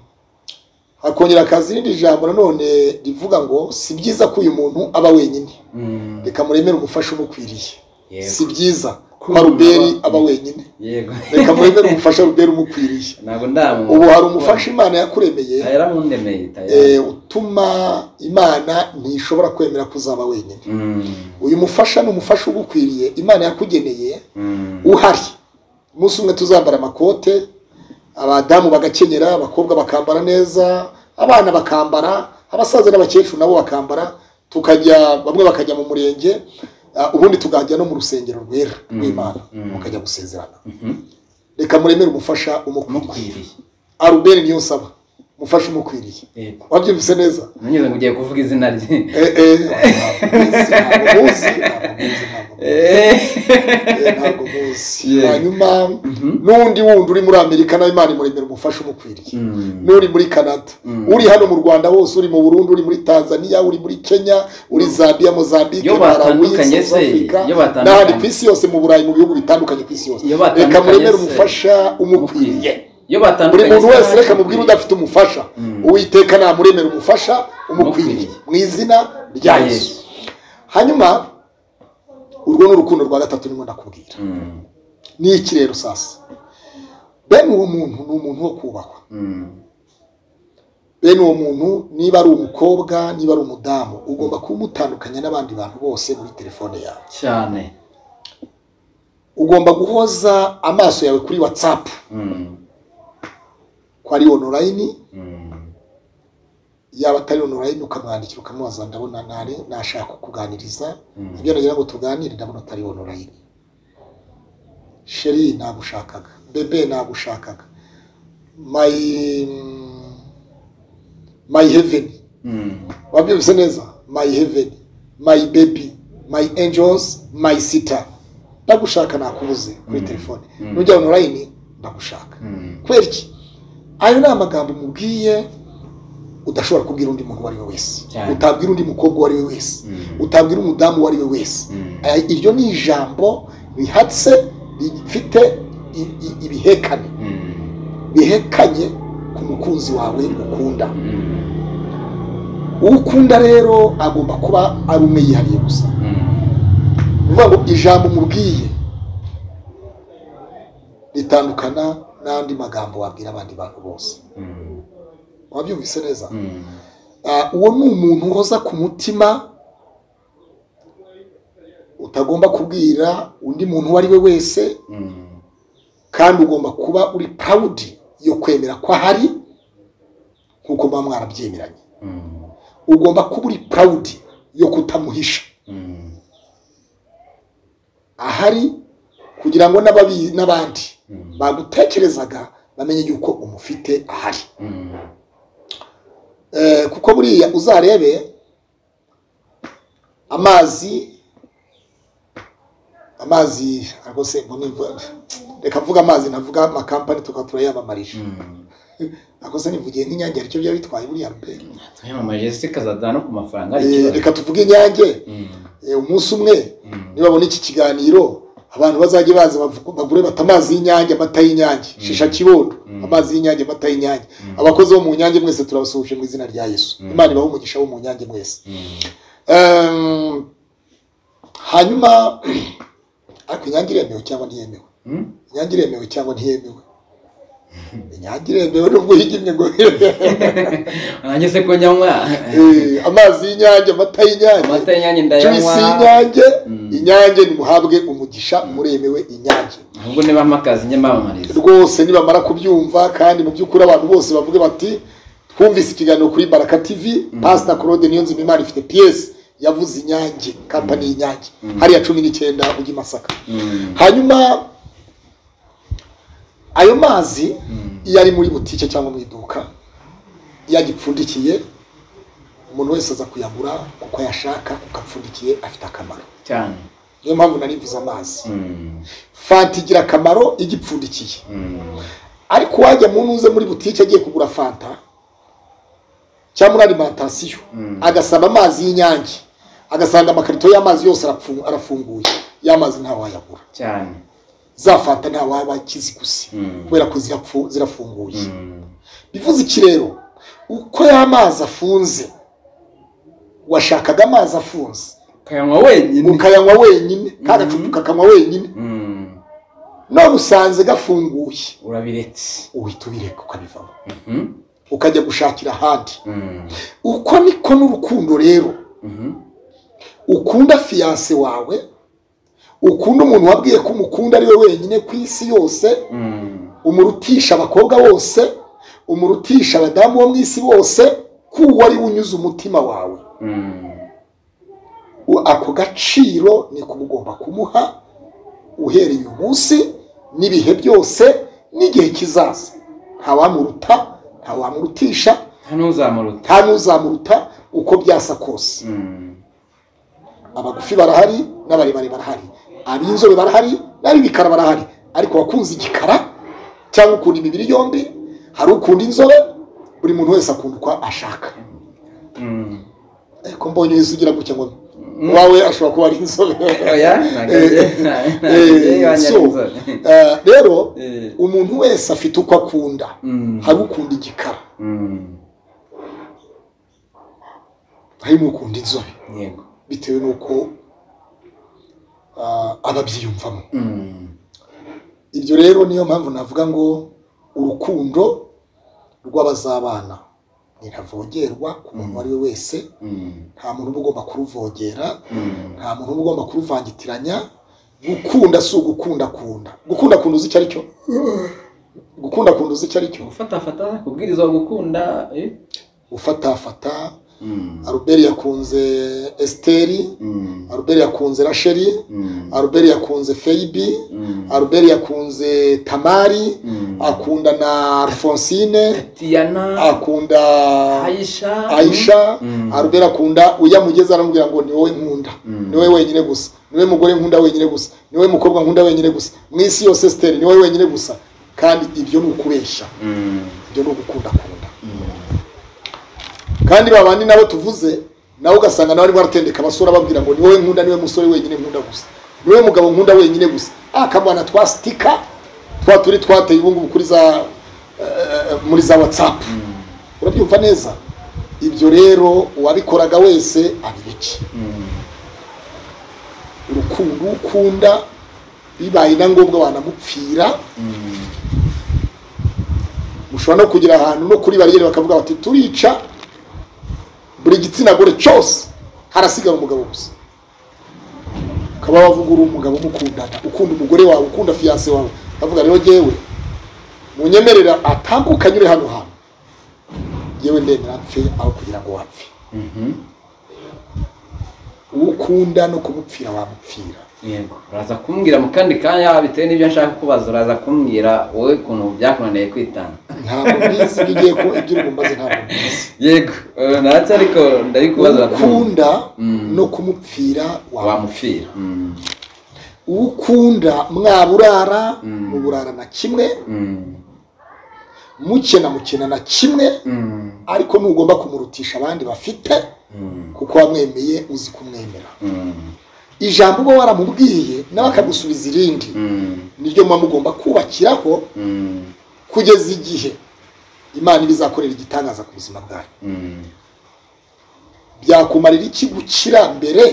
hakongera akaza irindi jambo nanone rivuga ngo si byiza ko uyu muntu aba wenyine Mm. reka muremere umufasha umukwiriye si yego byiza ko Ko haruberi aba- aba wenyine yego reka muremere umufasha ruberi umukwiriye ntabwo ndamu ubu hari umufasha imana yakuremeye yaramundemeye eh, tayari utuma imana ntishobora kwemera ko uzaba wenyine Mm. uyu mufasha ni umufasha ugukwiriye imana yakugeneye Mm. uhari umunsi umwe tuzambara amakote abadamu bagakenyera abakobwa bakambara neza abana bakambara abasaza n'abakecuru nabo bakambara tukajya bamwe bakajya mu murenge ah, ubundi tukajya no mu rusengero rwera Mm. rw'imana Mm. mukajya gusezerana Mhm. reka muremere umufasha umukwiriye mukwiriye aruberi niyo nsaba umufasha umukwiriye yego wabyumvise neza nanyuze ngo ugiye kuvuga izina rye Eh, eh, ntabwo muzi, ntabwo muzi, ntabwo muzi. Eh. Eh, ntabwo muzi Yeah. hanyuma Mhm. n'undi wundi uri muri amerika nawe imana imuremera umufasha umukwiriye Mm. n'uri muri canada Mm. uri hano mu rwanda wose uri mu burundi uri muri tanzania uri muri kenya uri zambia mozambique Iyo Malawi, batandukanye South se, Africa, iyo batandukanye. n'ahandi ku isi yose mu burayi mu bihugu bitandukanye ku isi yose Iyo reka batandukanye muremere se. umufasha umukwiriye iyo buri batandukanye muntu se wese reka baramukwiriye. mubwire udafite umufasha Mm. uwiteka namuremera umufasha umukwiriye Umukwiriye. mu izina rya yesu hanyuma urwo ni urukundo rwa gatatu nimo ndakubwira Mm. ni iki rero sasa bene uwo muntu ni umuntu wo kubahwa Mm. bene uwo muntu niba ari umukobwa niba ari umudamu ugomba kumutandukanya n'abandi bantu bose muri telefone yawe cyane ugomba guhoza amaso yawe kuri whatsapp Mm. ko ari online Mm. yaba atari online ukamwandikira ukamubaza ndabona nare nashaka kukuganiriza Mm. ibyo nagira ngo tuganire ndabona atari online sheri nagushakaga bebe nagushakaga my my heaven Mm. wabyumvise neza my heaven my baby my angels my sitter ndagushaka nakubuze kuri Mm. telefone Mm. nujya online ndagushaka Mm. kubera iki ayo ni amagambo mubwiye udashobora kubwira undi muntu uwo ari we wese Cyane. utabwira undi mukobwa uwo ari we wese Mm. utabwira umudamu uwo ari we wese Mm. Aya- iryo ni ijambo rihatse rifite i- i- ibihekane Mm. bihekanye ku mukunzi wawe ukunda Mm. uwo ukunda rero agomba kuba ari umwe yihariye gusa Mm. ni ukuvuga ngo ijambo umubwiye ritandukana n'andi magambo wabwira abandi bantu bose Mm. wabyumvise neza Mm. Ah, uwo ni umuntu uhoza ku mutima utagomba kubwira undi muntu uwo ari we wese Mm. kandi ugomba kuba uri purawudi yo kwemera ko ahari nk'uko muba mwarabyemeranye Mm. ugomba kuba uri purawudi yo kutamuhisha Mm. ahari kugira ngo n'ababi- n'abandi Mm. bagutekerezaga bamenye yuko umufite ahari Eh, kuko buriya uzarebe amazi amazi rwose mbona imvu- reka mvuga amazi navuga amakampani tukaba turayamamarisha nakoze nivugiye nk'inyange aricyo byaba bitwaye buriya mbe tuyamamaje zikazazana no ku mafaranga Eh, ari ikibazo reka tuvuge inyange Mm, eh, umunsi umwe mm. nibabona iki kiganiro abantu bazajye baza bavu- bagure bata amazi y'inyange amata y'inyange shisha kibondo Mm. amazi y'inyange amata y'inyange Mm. abakozi bo mu nyange mwese turabasuhuje mu izina rya yesu Mm. imana ibahe umugisha wo mu nyange mwese Mm, Ehm, hanyuma ariko inyange iremewe cyangwa ntiyemewe mm. inyange iremewe cyangwa ntiyemewe inyange iremewe nubwo yigimye ngo nanjye se ko nyanywa Eh, amazi y'inyange amata y'inyange amata y'inyange juice ndayanywa y'inyange Mm. inyange nimuhabwe umugisha muremewe inyange ahubwo niba mpakazi njye mbamamariza rwose nibamara kubyumva kandi mu by'ukuri abantu bose bavuge bati twumvise ikiganiro kuri baraka tv pasita claude niyonzima imana ifite piyesi yavuze inyange kampani y'inyange hariya cumi n'icyenda ujya i masaka Mm, hanyuma ayo mazi mm, iyo ari muri butike cyangwa mu iduka iyo agipfundikiye umuntu wese aza kuyagura kuko ayashaka kuko apfundikiye afite akamaro cyane niyo mpamvu narivuze amazi Mm, fanta igira akamaro iyo igipfundikiye mm, ariko uwajya mu ntuze muri butike agiye kugura fanta cyangwa muri alimantasiyo Mm. agasaba amazi y'inyange agasanga amakarito y'amazi yose arapfu- arafunguye ya mazi ntawayagura cyane za fanta ntawaba kiziguze Mm. kubera ko zirapfu- zirafunguye Mm, bivuze iki rero uko ya mazi afunze washakaga amazi afunze kayanywa wenyine ukayanywa wenyine kagacupa ukakanywa wenyine Mm, none usanze gafunguye urabiretse uhita ubireka ukabivamo Mm, ukajya gushakira ahandi mm, uko niko n'urukundo rero mhm, ukunda fiyanse wawe ukunda umuntu wabwiye ko umukunda ari we wenyine ku isi yose mm, umurutisha abakobwa bose umurutisha abadamu bo mu isi bose kuwo ari we unyuze umutima wawe mm, U- ako gaciro niko uba ugomba kumuha uhereye uyu munsi n'ibihe byose n'igihe kizaza ntawamuruta ntawamurutisha nta n'uzamuruta nta n'uzamuruta uko byasa kose Mm, abagufi barahari n'abarebare barahari ab'inzobe barahari n'ab'ibikara barahari ariko wakunze igikara cyangwa ukunda imibiri yombi hari ukunda inzobe buri muntu wese akunda uko ashaka mm. ariko mbonye uhise ugira gutya ngo uwawe ashobora kuba ari inzobe oya ntabwo njye ntabwo njye Eh, iwanjye so, ari inzobe. eh, rero Eh, umuntu wese afite uko akunda mm, hari ukunda igikara mm, hari n'ukunda inzobe yego bitewe n'uko ah, aba abyiyumvamo Mm, ibyo rero niyo mpamvu navuga ngo urukundo rw'abazabana ntiravogerwa ku muntu uwo ari we wese mm, nta muntu uba ugomba kuruvogera mm, nta muntu uba ugomba kuruvangitiranya gukunda si ugukunda kunda gukunda kunda uzi icyo ari cyo gukunda kunda uzi icyo ari cyo gufatafata kubwiriza gukunda eh? gufatafata Mm, aruberi yakunze esiteri mm, aruberi yakunze rasheri mm, aruberi yakunze feyibi mm, aruberi yakunze tamari mm. akunda na alfonsine Tatiana akunda Aisha aisha Mm. arubera akunda uyamugeza aramubwira ngo ni wowe nkunda Mm. ni wowe wenyine gusa ni wowe mugore nkunda wenyine gusa ni wowe mukobwa nkunda wenyine gusa mu isi yose siteri ni wowe wenyine gusa kandi ibyo ni ukubeshya Mm, ibyo ni ugukunda kunda mm, kandi ba bandi nabo tuvuze nawe ugasanga nawe arimo aratendeka abasura ababwira ngo ni wowe nkunda ni wowe musore wenyine nkunda gusa ni wowe mugabo nkunda wenyine gusa akamwana twa sitika twa turi twateye ubungubu kuri za eh, muri za watsapu urabyumva neza ibyo rero uwabikoraga wese abibiki mm, urukundo uwo ukunda bibaye na ngombwa wanamupfira mm, mushobora no kugira ahantu no kuri bariyeri bakavuga bati turica buri gitsina gore cyose harasigara umugabo gusa ukaba wavuga uri umugabo umukundana ukunda umugore wawe ukunda fiyanse wawe ukavuga rero yewe munyemerera atambuke anyure hano hantu yewe ndemera apfe aho kugira ngo wapfe mhm, uwo ukunda no kumupfira wamupfira yego uraza kumbwira mu kandi kanya bitewe n'ibyo nshaka kubaza uraza kumbwira wowe ukuntu byakunaniye kwitanga ntabwo mbizi iyo ugiye ku ibyo uri bumbaze ntabwo mbizi yego eh, ntacyo ariko ndabikubaza urakumva. ukunda Mm. no kumupfira wa wamupfira Mm, uwo ukunda mwaburara Mm. muburara na kimwe mm, mukena mukena na kimwe mm, ariko ntugomba kumurutisha abandi bafite mm, kuko wamwemeye uzi kumwemera mm, ijambo uba waramubwiye nawe akagusubiza irindi mm, niryo muba mugomba kubakiraho mm, kugeza igihe imana iba izakorera igitangaza ku buzima bwawe mm. byakumarira iki gukira mbere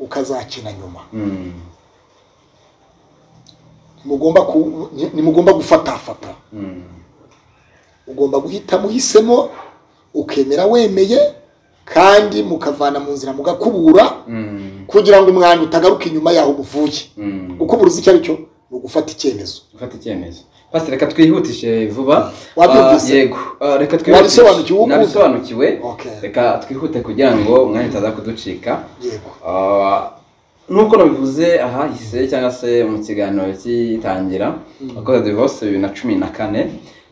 ukazakina nyuma Mm, ntimugomba ku- ni- ntimugomba gufatafata mm, ugomba guhita muhisemo ukemera wemeye kandi mukavana mu nzira mugakubura mm, kugira ngo umwanda utagaruka inyuma yaho umuvuye mm. ukubura uzi icyo ari cyo ni ugufata icyemezo gufata icyemezo pasi reka twihutishe vuba Wabyumvise? Ah, yego Ah, reka Wabisobanukiwe uwo ukunda? nabisobanukiwe Okay. reka twihute kugira ngo umwanya utaza kuducika yego Ah, nk'uko nabivuze ahahise cyangwa se mu kiganiro cy'itangira wakoze divorce bibiri na cumi na kane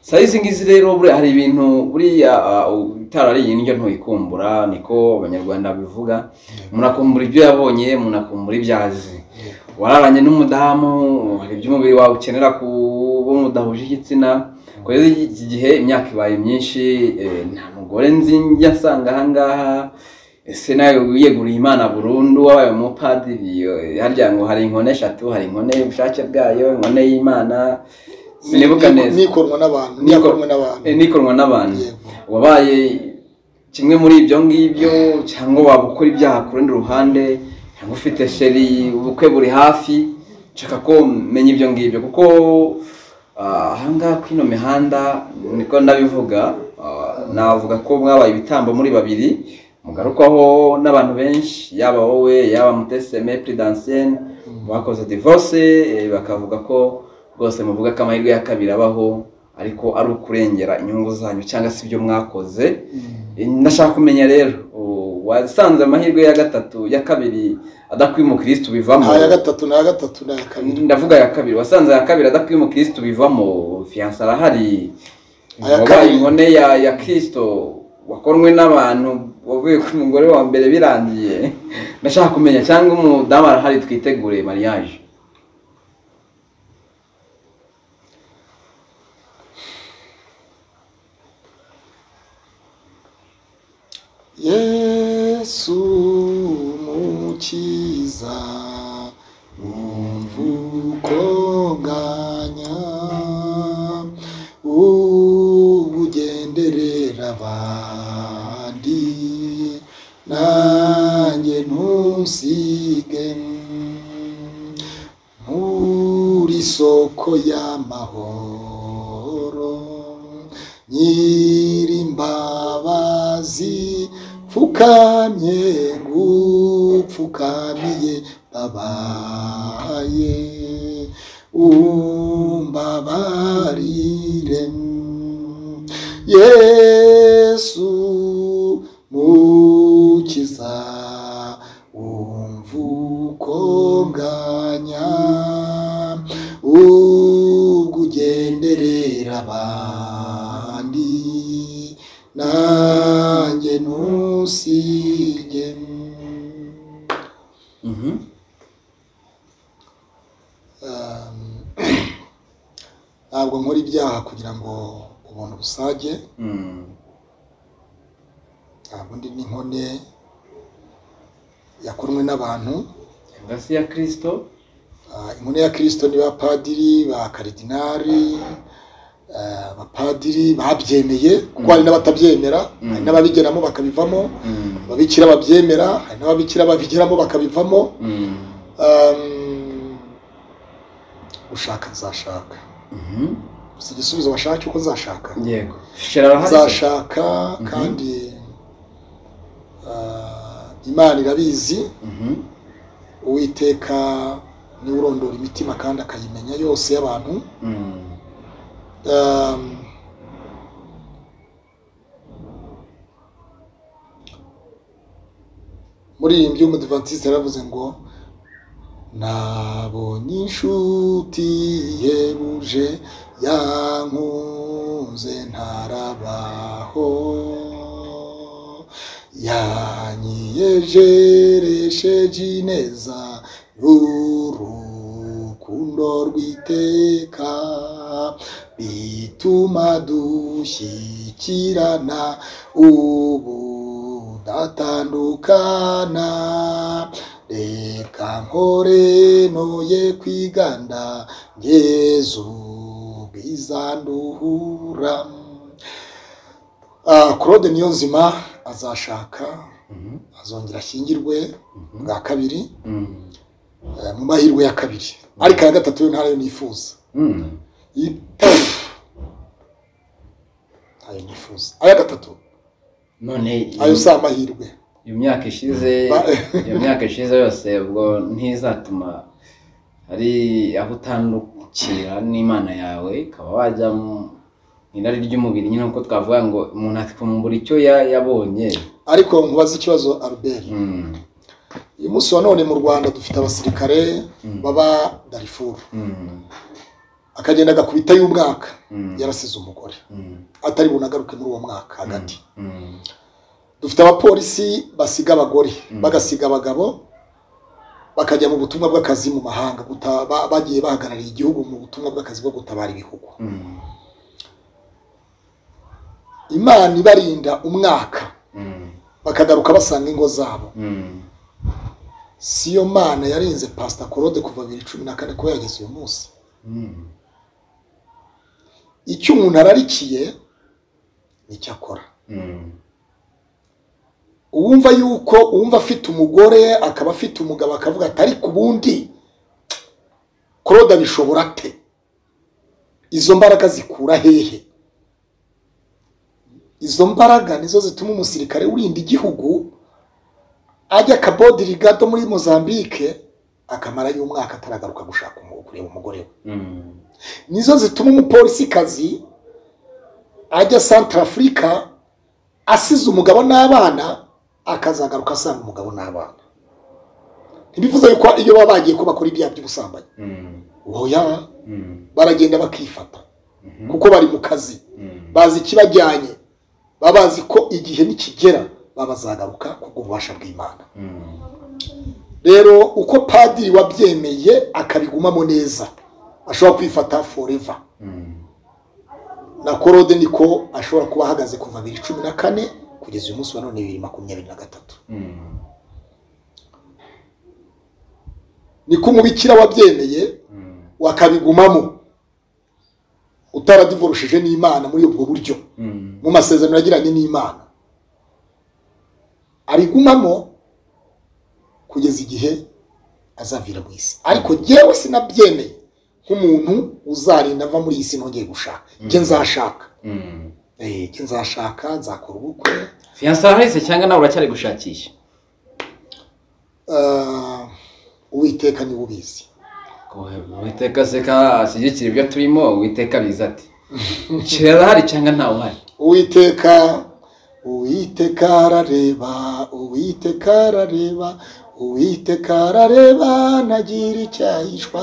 saa izi ngizi rero buriya hari ibintu buriya ah, utarariye indyo ntuyikumbura niko abanyarwanda babivuga umuntu akumbura ibyo yabonye umuntu akumbura ibyo azi yego wararanye n'umudamu hari ibyo umubiri wawe ukenera kuba mudahuje igitsina kubera iki gihe imyaka ibaye myinshi eh, nta mugore nzi njya nsanga ahangaha ese nawe wiyeguriye imana burundu wabaye umupadiri eh, harya ngo hari inkone eshatu hari inkone y'ubushake bwayo inkone y'imana sinibuka Niko- neza nikorwa n'abantu Niko- nikorwa n'abantu eh, nikorwa n'abantu Yego. wabaye kimwe muri ibyo ngibyo cyangwa waba ukora ibyaha ku rundi ruhande cyangwa ufite sheri ubukwe buri hafi nshaka ko menya ibyo ngibyo kuko ah, ahangaha kuri ino mihanda niko ndabivuga ah, navuga ko mwabaye ibitambo muri babiri mugarukwaho n'abantu benshi yaba wowe yaba muteseme pridansiyeni bakoze divorce eh, bakavuga ko rwose muvuga ko amahirwe ya kabiri abaho ariko ari ukurengera inyungu zanyu cyangwa se ibyo mwakoze Eh, ndashaka kumenya rero u- wasanze amahirwe ya gatatu ya kabiri adakwiye umukirisitu bivamo nta ya gatatu nta ya gatatu nta ya kabiri ndavuga ya kabiri wasanze ya kabiri adakwiye umukirisitu bivamo fiyanse arahari Aya wabaye kabiri. inkone ya ya kirisito wakorwe n'abantu wavuye ku mugore wa mbere birangiye ndashaka kumenya cyangwa umudamu arahari twitegure mariage yesu umukiza mvukonganya ubugenderera abandi nanjye ntusige muri soko y'amahoro nyirimbabazi pfukamye gupfukamiye babaye umbabarire yesu mukiza umvukonganya ubwo ugenderera abandi nanjye ntusige Mhm. Um, ntabwo nkora ibyaha kugira ngo ubuntu busage Mm. ntabwo ndi n'inkone yakorwe n'abantu cyangwa se iya kirisito Ah, inkone ya kirisito ni bapadiri ba karidinari ah, abapadiri babyemeye kuko hari n'abatabyemera Mm. hari n'ababigeramo bakabivamo ababikira babyemera hari n'ababikira babigeramo bakabivamo Um, ushaka azashaka gusa igisubizo bashaka cy'uko azashaka yego shera arahari se? azashaka kandi ah, imana irabizi Mhm. uwiteka niwe urondora imitima kandi akayimenya yose y'abantu Mm. Um, muri iyi mbyumva yaravuze ngo nabonye inshuti yebuje yankunze ntarabaho yanyiyejeresheje ineza y'urukundo rw'iteka bituma dushyikirana ubu datandukana reka nkore noye kwiganda yezu bwiza nduhura Ah, claude niyo nzima azashaka azongera ashyingirwe bwa kabiri eh, mu mahirwe ya kabiri ariko iya gatatu yo ntayo nifuza Iyi- ntayo nifuza aya gatatu none ayo si amahirwe iyo myaka ishize Ba- iyo myaka ishize yose ubwo ntizatuma hari aho utandukira n'imana yawe ukaba wajya mu irari ry'umubiri nyine nk'uko twavuga ngo umuntu akumbura icyo ya- yabonye ariko nkubaza ikibazo albert Mm, uyu munsi wa none mu rwanda dufite abasirikare Mm. baba darifuru mm, akagenda agakubita y'umwaka mm, yarasize umugore mm, atari bunagaruke muri uwo mwaka hagati mm, dufite abapolisi basiga abagore Mm. bagasiga abagabo bakajya mu butumwa bw'akazi mu mahanga guta- ba- bagiye bahagarariye igihugu mu butumwa bw'akazi bwo gutabara ibihugu mm, imana ibarinda umwaka mm, bakagaruka basanga ingo zabo mm. si yo mana yarinze pasita korode kuva bibiri cumi na kane kuba yageze uyu munsi Mm, icyo umuntu ararikiye nicyo akora mm, uwumva yuko uwumva afite umugore akaba afite umugabo akavuga ati ariko ubundi korode abishobora ate izo mbaraga zikura hehe izo mbaraga nizo zituma umusirikare urinda igihugu ajya kabodi rigado muri mozambique akamara y'umwaka ataragaruka gushaka umu- kureba umugore we mm, nizo zituma umupolisikazi ajya santara afurika asize umugabo n'abana akazagaruka asanga umugabo n'abana ntibivuze yuko iyo baba bagiye ko bakora ibyaha by'ubusambanyi mm, oya mm, baragenda bakifata mhm, kuko bari mu kazi mm, bazi ikibajyanye baba bazi ko igihe nikigera baba bazagaruka kubw'ububasha bw'imana mm, rero uko padiri wabyemeye akabigumamo neza ashobora kwifata forever mm, na korode niko ashobora kuba ahagaze kuva bibiri cumi na kane kugeza uyu munsi wa none bibiri makumyabiri na gatatu mm, niko umubikira wabyemeye mm, wakabigumamo utaradivorushije n'imana muri ubwo buryo mm, mu masezerano yagiranye n'imana arigumamo kugeza igihe azavira mu isi ariko jyewe sinabyemeye nk'umuntu uzarinda ava muri iyi si ntongeye gushaka jye nzashaka mm. Eh, jye nzashaka nzakora ubukwe fiyanse warahise cyangwa nawe uracyari gushakisha Ah, uwiteka niwe ubizi uwiteka seka ashyigikira ibyo turimo uwiteka biza ati kirera hari cyangwa ntawe uhari uwiteka uwiteka arareba uwiteka arareba uwiteka arareba ntagira icyahishwa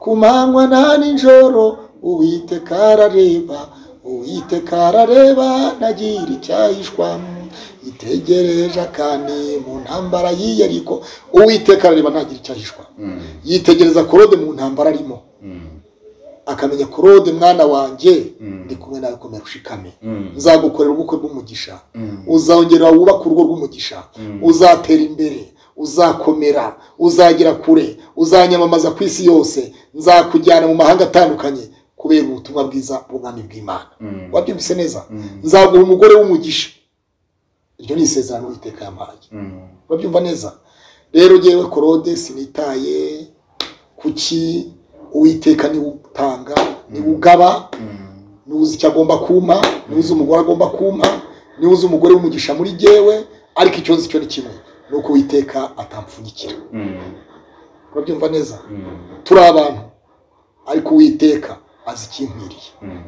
ku manywa na nijoro uwiteka arareba uwiteka arareba ntagira icyahishwa itegereje akane mu ntambara yiyariko uwiteka arareba ntagira icyahishwa Mm, yitegereza korode mu ntambara arimo mm, akamenya korode mwana wanjye Mm. ndi kumwe nawe komera ushikame mm, nzagukorera ubukwe bw'umugisha mm, uzongera wubake urugo rw'umugisha Mm. uzatera imbere uzakomera uzagera kure uzanyamamaza ku isi yose nzakujyana mu mahanga atandukanye kubera ubutumwa bwiza bw'ubwami bw'imana mm, wabyumvise neza mm, nzaguha umugore w'umugisha iryo ni isezerano uwiteka yampaye mm, babyumva neza rero ngewe korode sinitaye kuki uwiteka niwe utanga niwe ugaba mm, niwe uzi icyo agomba kumpa niwe uzi umugore agomba kumpa niwe uzi umugore w'umugisha muri jyewe ariko icyo nzi cyo ni kimwe ni uko uwiteka atampfunyikira mm, urabyumva neza mm, turi abantu ariko uwiteka azi ikinkwiriye mm,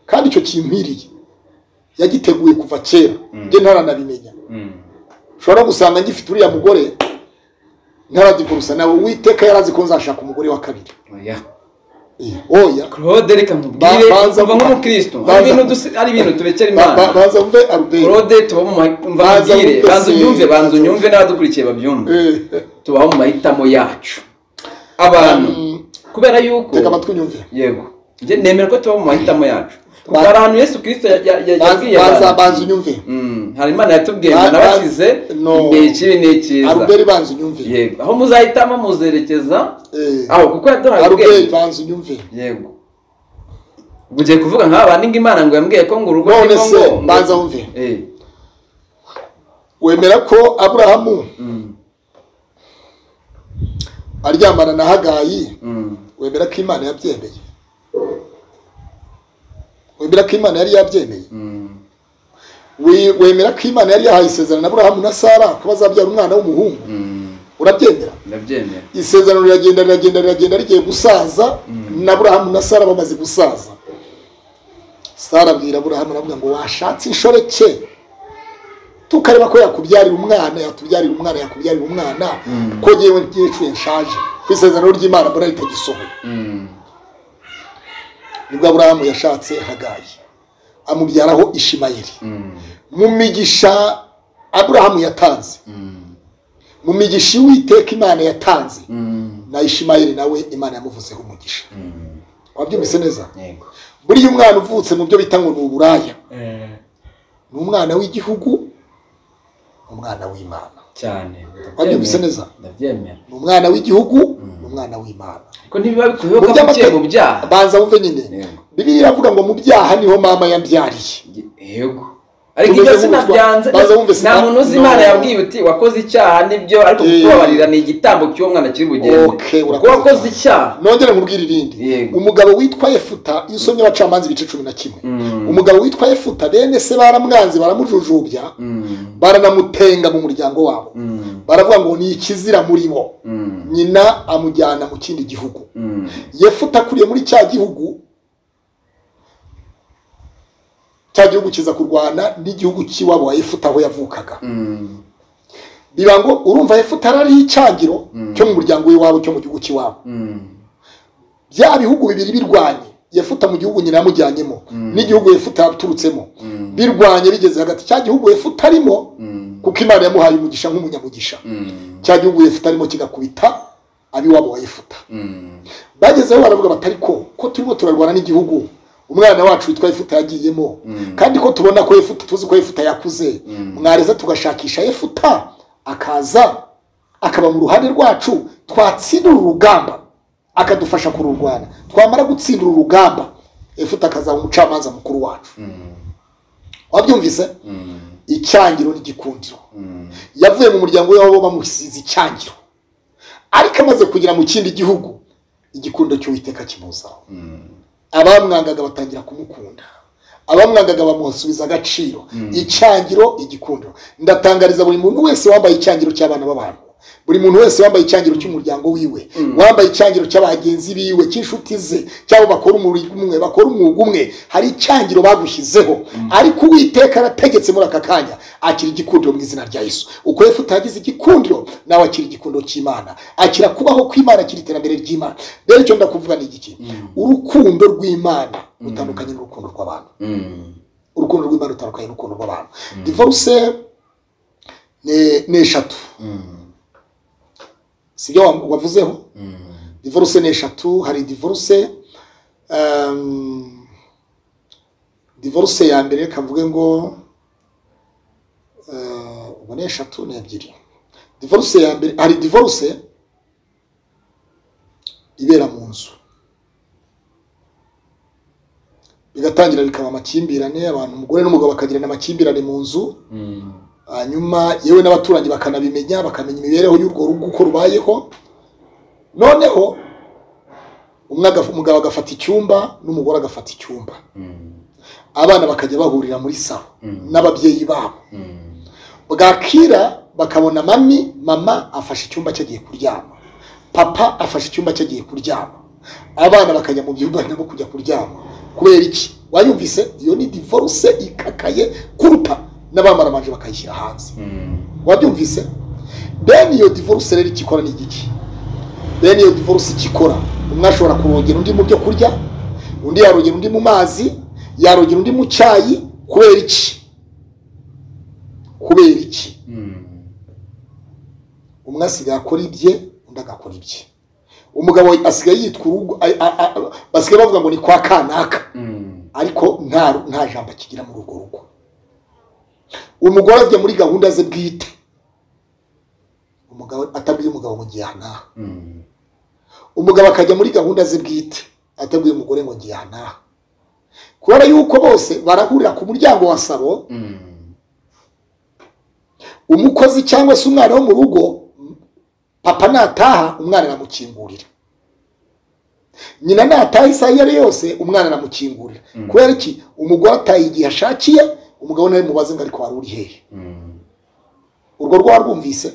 kandi icyo kinkwiriye yagiteguye kuva kera Mm. njye ntaranabimenya mm, ushobora no gusanga ngifite uriya mugore ntaradivurusa nawe uwiteka yarazi ko nzashaka umugore wa kabiri oya Eh, oya claude reka nkubwire Ba- banza kuva kuba- nk'umukristo hari banza- ibintu dusi- hari ibintu tubekera Ba- ba- imana baza mve aruberi claude tuba mu ma- umva Banza nkubwire wumve banza se. unyumve banza unyumve n'abadukurikiye babyumve Eh, tubaho mu mahitamo yacu abantu Mm. kubera yuko teka amatwi unyumve yego njye nemera ko tuba mu mahitamo yacu kuko Ba- hari ahantu yesu kirisito ya- ya- ya- yabwiye banza abantu banza unyumve Mm, hari imana yatubwiye Ba- ngo ba- nabakize no. igihe kibi n'ikiza aruberi banza unyumve yego aho muzahitamo muzerekeza Eh, aho kuko yaduhaye aruberi ubwenge banza unyumve yego Ubu ugiye kuvuga nk'aba bandi ngo imana ngo yambwiye ko ngo urugo none rurimo se ngo- ngo- banza wumve Eh, wemera ko aburahamu mm, aryamana na hagayi mm. wemera ko imana yabyemeye wemera ko imana yari yabyemeye Mm. We- wemera ko imana yari yahaye isezerano na aburahamu na sara ko bazabyara umwana w'umuhungu Mm. urabyemera ndabyemera isezerano riragenda riragenda riragenda rigiye gusaza Mm. na aburahamu na sara bamaze gusaza sara abwira aburahamu aravuga ngo washatse inshoreke tukareba ko yakubyarira umwana yatubyarira umwana yakubyarira umwana Mm. ko ngewe ngiyecuye nshaje ku isezerano ry'imana mbona ritagisohoye Mm. nibwo aburahamu yashatse hagayi amubyaraho ishimayeli Mm. mu migisha aburahamu yatanze Mm. mu migisha iwiteka imana yatanze Mm. na ishimayeli nawe imana yamuvuzeho umugisha Mm. wabyumvise neza yego buriya umwana uvutse mu byo bita ngo ni uburaya ni umwana w'igihugu ni umwana w'imana cyane Wabyumvise neza? ndabyemera ni umwana w'igihugu ni umwana w'imana ko ntibiba bikuyeho Mu ko by'amate- mugiye mu byaha banza wumve nyine Yego. bibiliya iravuga ngo mu byaha niho mama yabyariye yego ariko Tumeze ibyo nk'utwa- sinabyanze baza bumve nta sina- muntu uzi no. imana yabwiye uti wakoze icyaha nibyo ariko Eh. kubabarira ni igitambo cy'umwana kiri bugende Okay, kuko urakoze. wakoze icyaha nongere nkubwire irindi Yego. umugabo witwa yefuta iyo usomye abacamanza ibice cumi na kimwe Mm. umugabo witwa yefuta bene se baramwanze baramujujubya Mm. baranamutenga mu muryango wabo Mm. baravuga ngo ni ikizira muri bo Mm. nyina amujyana mu kindi gihugu Mm. yefuta akuriye muri cya gihugu cya gihugu kiza kurwana n'igihugu cy'iwabo wa yefuta aho yavukaga Mm. biba ngo urumva yefuta arariho icyagiro cyo mu muryango w'iwabo cyo mu gihugu cy'iwabo Mm. bya bihugu bibiri birwanye yefuta mu gihugu nyina yamujyanyemo Mm. n'igihugu yefuta yaturutsemo Mm. birwanye bigeze hagati cya gihugu yefuta arimo Mm. kuko imana yamuhaye umugisha nk'umunyamugisha Mm. cya gihugu yefuta arimo kigakubita abiwabo wa yefuta Mm. bagezeho baravuga batari ko ko turimo turarwana n'igihugu umwana wacu witwa yefuta yagiyemo Mm. kandi ko tubona ko yefuta tuzi ko yefuta yakuze Mm. mwareza tugashakisha yefuta akaza akaba mu ruhande rwacu twatsindira urugamba akadufasha kururwana twamara gutsindira urugamba yefuta akazaba umucamanza mukuru wacu Mm. wabyumvise Mm. icyangiro n'igikundiro Mm. yavuye mu muryango w'iwabo bamusize icyangiro ariko amaze kugera mu kindi gihugu igikundiro cy'uwiteka kimuzaho Mm. abamwangaga batangira kumukunda abamwangaga bamusubiza agaciro Mm. icyangiro igikundiro ndatangariza buri muntu wese wambaye icyangiro cy'abana b'abantu buri muntu wese wambaye icyangiro cy'umuryango wiwe Mm. wambaye icyangiro cy'abagenzi biwe cy'inshuti ze cyabo bakora umurimo umwe bakora umwuga umwe hari icyangiro bagushyizeho ariko uwiteka arategetse muri aka kanya akira igikundiro mu izina rya yesu uko yefu utagize igikundiro nawe akira igikundiro cy'imana akira kubaho kw'imana akira iterambere ry'imana rero icyo ndakuvuga ni igiki Mm. urukundo rw'imana rutandukanye n'urukundo rw'abantu Mm. urukundo rw'imana rutandukanye n'urukundo rw'abantu divorce ni ni eshatu Mm. sibyo wavuzeho Mm. divorce ni eshatu hari divorce um, divorce ya mbere reka mvuge ngo eh, ubwo ni eshatu ni ebyiri divorce ya mbere hari divorce ibera mu nzu bigatangira bikaba amakimbirane abantu umugore n'umugabo bakagirana amakimbirane mu nzu Mm. hanyuma yewe n'abaturanyi bakanabimenya bakamenya imibereho y'urwo rugo uko rubayeho noneho umwe agaf- umugabo agafata icyumba n'umugore agafata icyumba Mm. abana bakajya bahurira muri salo Mm. n'ababyeyi babo Mm. bwakira bakabona mami mama afashe icyumba cye agiye kuryama papa afashe icyumba cye agiye kuryama abana bakajya mu byumba nabo kujya kuryama kubera iki wayumvise iyo ni divorce ikakaye kuruta n'abamaramaje bakayishyira hanze Mm. wabyumvise bene iyo divorce rero ikikora ni igiki bene iyo divorce ikikora umwe ashobora kurongera undi mu byo kurya undi yarongera undi mu mazi yarongera undi mu cyayi kubera iki kubera iki umwe asigaye akora ibye undi agakora ibye umugabo asigaye yitwa urugo a- a- a- basigaye bavuga ngo ni kwa kanaka ariko nta nta jambo akigira muri urwo rugo umugore ajya muri gahunda ze bwite umugabo atabwiye umugabo ngo ngiye aha n'aha umugabo akajya muri gahunda ze bwite atabwiye umugore ngo ngiye aha n'aha kubera yuko bose barahurira ku muryango wa salo umukozi cyangwa se umwana wo mu rugo papa nataha umwana aramukingurira nyina nataha isaha iyo ari yose umwana aramukingurira Mm. kubera iki umugore ataha igihe ashakiye umugabo nawe mubaze ngo ariko wari uri hehe urwo rwaba rwumvise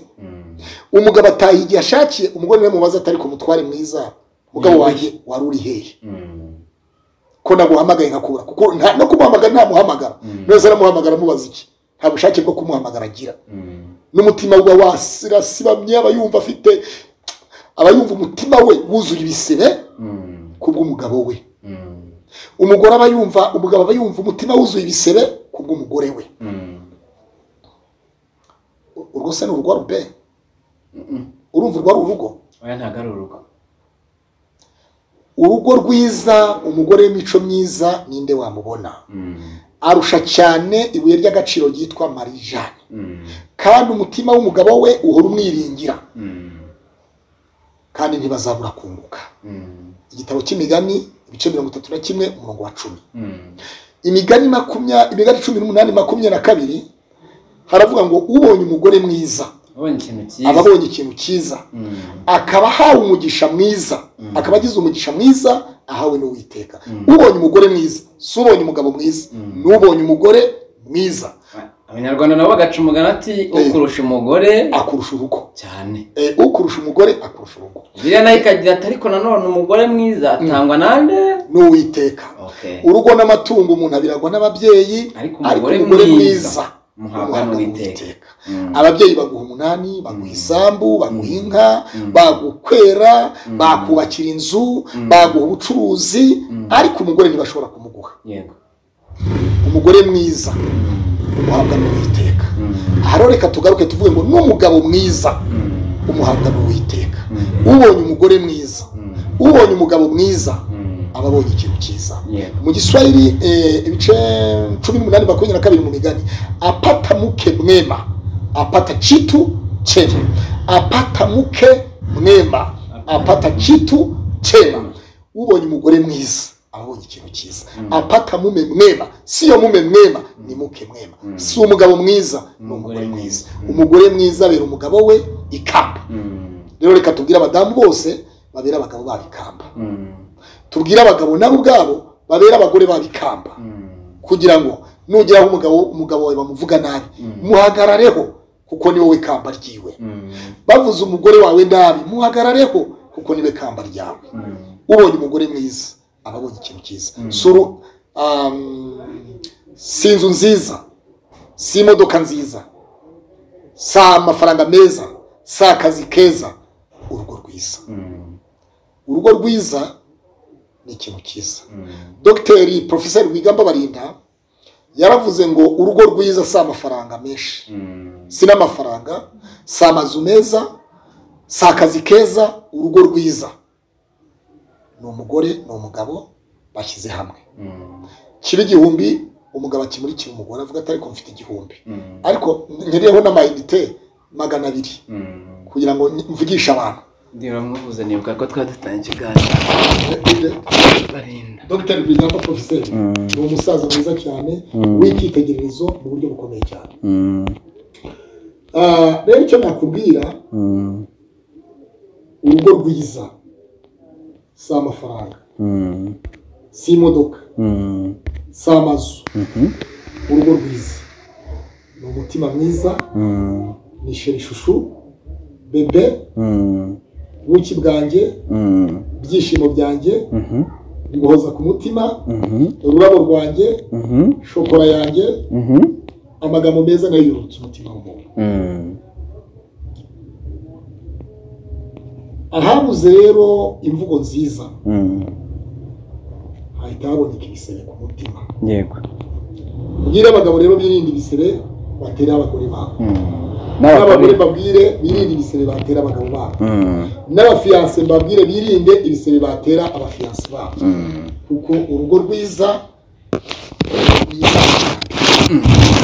umugabo ataha igihe ashakiye umugore nawe mubaze atari ku mutware mwiza umugabo Mm. wanjye wari uri hehe ko naguhamagaye nkakubura kuko nta- no kumuhamagara ntamuhamagara Mm. neza aramuhamagara amubaza iki nta bushake bwo kumuhamagara agira n'umutima we wasirasibamye aba yumva afite aba yumva umutima we wuzuye ibisebe kubw'umugabo we umugore aba yumva umugabo aba yumva umutima wuzuye ibisebe kubw'umugore we urwo se ni urwa rube urumva urwo ari urugo oya ntabwo ari urugo urugo rwiza umugore w'imico myiza ninde wamubona arusha cyane ibuye ry'agaciro ryitwa marijane kandi umutima w'umugabo we uhora umwiringira kandi ntibazabura kunguka igitabo cy'imigani ibice mirongo itatu na kimwe umurongo wa cumi imigani makumya imigani cumi n'umunani makumyabiri na kabiri haravuga ngo ubonye umugore mwiza ubonye ikintu aba cyiza abonye ikintu cyiza Mm. akaba ahawe umugisha mwiza Mm. akaba agize umugisha mwiza ahawe n'uwiteka Mm. ubonye umugore mwiza si ubonye umugabo mwiza Mm. n'ubonye umugore mwiza abanyarwanda nabo bagaca umugani ati ukurusha umugore akurusha urugo cyane Eh, ukurusha umugore akurusha urugo biriya nayo ikagira ati ariko nanone umugore mwiza atangwa nande n'uwiteka Okay. urugo n'amatungo umuntu abiragwa n'ababyeyi ariko ariko umugore umugore mwiza mwiza muhabwa umuhabwa n'uwiteka n'uwiteka Mm. ababyeyi baguha umunani baguha Mm. isambu baguha Mm. inka Mm. bagukwera Mm. bakubakira inzu Mm. baguha ubucuruzi Mm. ariko umugore ntibashobora kumuguha yego umugore mwiza umuhabwa n'uwiteka Mm. aha rero reka tugaruke tuvuge ngo n'umugabo mwiza Mm. umuhabwa n'uwiteka Mm. ubonye umugore mwiza Mm. ubonye umugabo mwiza Mm. aba abonye ikintu cyiza yego mu giswahili eh, ibice cumi n'umunani makumyabiri na kabiri mu migani apata muke mwema apata chitu chema apata muke mwema apata chitu chema ubonye umugore mwiza aba abonye ikintu cyiza Mm. apata mume mwema siyo mume mwema ni muke mwema Mm. si umugabo mwiza ni Umugore umugore mwiza mwiza. Mm. umugore mwiza abera umugabo we ikamba Mm. rero reka tubwire abadamu bose babera abagabo babo ikamba Mm. tubwire abagabo nabo ubwabo babera abagore babo ikamba Mm. kugira ngo nugeraho umugabo umugabo wawe bamuvuga nabi Mm. muhagarareho kuko ni wowe kamba ryiwe Mm. bavuze umugore wawe nabi muhagarareho kuko niwe kamba ryawe Mm. ubonye umugore mwiza aba abonye ikintu cyiza Mm. suru um, si inzu nziza si imodoka nziza si amafaranga meza si akazi keza urugo rwiza Mm. urugo rwiza ni ikintu cyiza Mm. dogiteri porofeseri wigamba barinda yaravuze ngo urugo rwiza si amafaranga menshi Mm. si n'amafaranga si amazu meza si akazi keza urugo rwiza ni umugore ni umugabo bashyize hamwe Mm. kiba igihumbi umugabo akimurikira umugore avuga ati ariko mfite igihumbi Mm. ariko nkereyeho n'amayinite magana abiri Mm. kugira ngo ni- mvugishe abantu ndeba muvuze nibuka ko twari dutanye ikiganiro barinda dogiteri wigamba porofeseri ni umusaza mwiza cyane w'icyitegererezo mu buryo bukomeye cyane Ah, rero icyo nakubwira urugo rwiza si amafaranga si imodoka si amazu urugo rwiza ni umutima mwiza ni sherishushu bebe buki bwanjye ibyishimo byanjye nguhoza ku mutima ururabo rwanjye shokora yanjye amagambo meza nayo yurutse umutima w'umuntu habuze rero imvugo nziza Mm. hahita haboneka ibisebe ku mutima yego ubwire abagabo rero birinde ibisebe batera abagore babo Mm. n'abagore n'abagore mbabwire birinde ibisebe batera abagabo babo Mm. n'abafiyanse mbabwire birinde ibisebe batera abafiyanse babo Mm. kuko urugo rwiza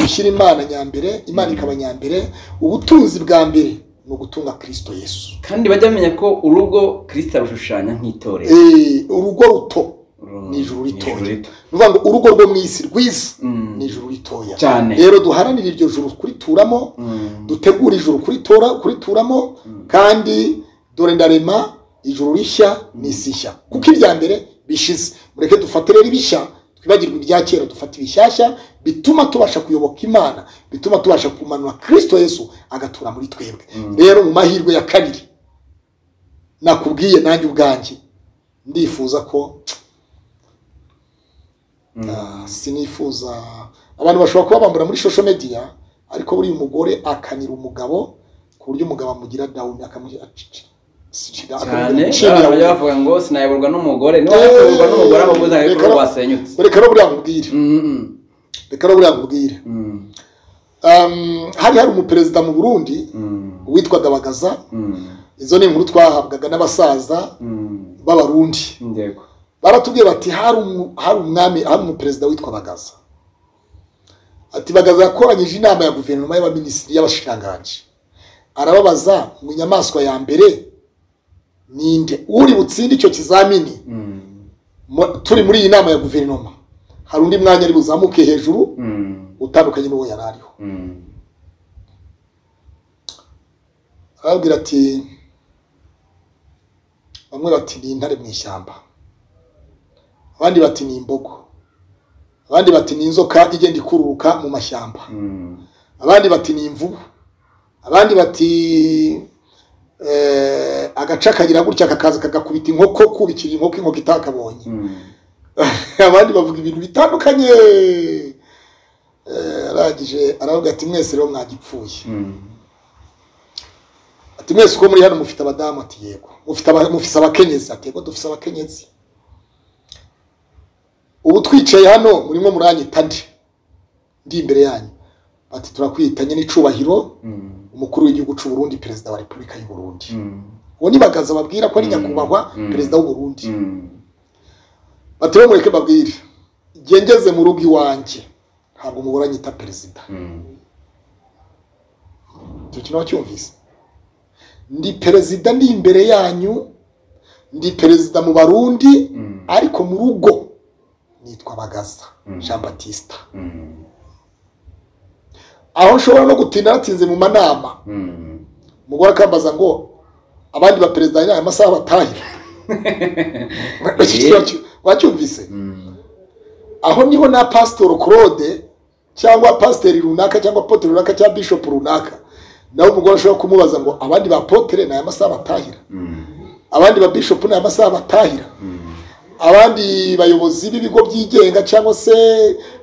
gushyira imana nyambere imana ikaba nyambere ubutunzi bwa mbere ni ugutunga kirisito yesu kandi bajya bamenya ko urugo kirisita arushushanya nk'itorero Eh, urugo ruto Uru- ni ijuru ritoya. ni rito. ni ukuvuga ngo urugo rwo mu isi rwiza Mm. ni ijuru ritoya cyane rero duharanire iryo juru kurituramo Mm. dutegure ijuru kuritora kurituramo Mm. kandi dore ndarema ijuru rishya n'isi nshya kuko irya mbere bishize mureke dufate rero ibishya twibagirwe ibya kera dufate ibishyashya bituma tubasha kuyoboka imana bituma tubasha kumanura kirisito yesu agatura muri twebwe Mm. rero mu mahirwe ya kabiri nakubwiye nanjye ubwanjye ndifuza ko Mm. Ah, sinifuza abantu bashobora kuba bambura muri social media ariko buriya umugore akanira umugabo ku buryo umugabo amugira down akamugira cyane abantu bajya bavuga ngo sinayoborwa n'umugore niba yayoborwa n'umugore aba abuze ariko Reka- rwasenyutse reka no buriya nkubwire Mm, mm, reka no buriya nkubwire mm, Um, hari hari umuperezida mu burundi mm, witwaga bagaza mm, izo ni inkuru twahabwaga n'abasaza mm. b'abarundi Yego. baratubwiye bati hari umu- hari umwami hari umuperezida witwa bagaza ati bagaza yakoranyije inama ya guverinoma y'abaminisitiri y'abashikiranganji arababaza mu nyamaswa ya mbere ninde uri butsinde icyo kizamini Mm, mu- turi muri iyi nama ya guverinoma hari undi mwanya ari buzamuke hejuru mm, utandukanye n'uwo yari ariho mm, arababwira ati bamwe bati ni intare mu ishyamba abandi bati ni imbogo abandi bati ni inzoka igenda ikururuka mu mashyamba mm, abandi bati ni imvubu abandi bati eh, agaca kagira gutya kakaza kagakubita inkoko kubikira inkoko inkoko itakabonye mm. abandi bavuga ibintu bitandukanye Eh, arangije aravuga ati mwese rero mwagipfuye Mm. ati mwese uko muri hano mufite abadamu ati yego mufite aba- mufise abakenyezi ati yego dufite abakenyezi ubu twicaye hano murimo muranyita nde ndi imbere yanyu ati turakwitanye n'icubahiro Mm, umukuru w'igihugu cy'u Burundi perezida wa repubulika y'u Burundi mm, uwo ni bagaza babwira ko ari Mm. nyakubahwa Mm. perezida w'u Burundi mm. bati rero mureke babwire ngengeze mu rugo iwanjye ntabwo mubura nyita perezida Mm. icyo kintu wacyumvise ndi perezida ndi imbere yanyu ndi perezida mu barundi Mm. ariko mu rugo nitwa bagaza Mm. jean batista Mm. aho nshobora no gutinda natinze mu manama Mm. umugore akambaza ngo abandi baperezida ni aya masaha batahira Iki kintu wacy- wacyumvise Mm. aho niho na pasitoro claude cyangwa pasiteri runaka cyangwa potere runaka cyangwa bishopu runaka nawe umugore ashobora kumubaza ngo abandi ba potere ni aya masaha batahira Mm. abandi ba bishop ni amasaha batahira Mm. abandi bayobozi b'ibigo byigenga cyangwa se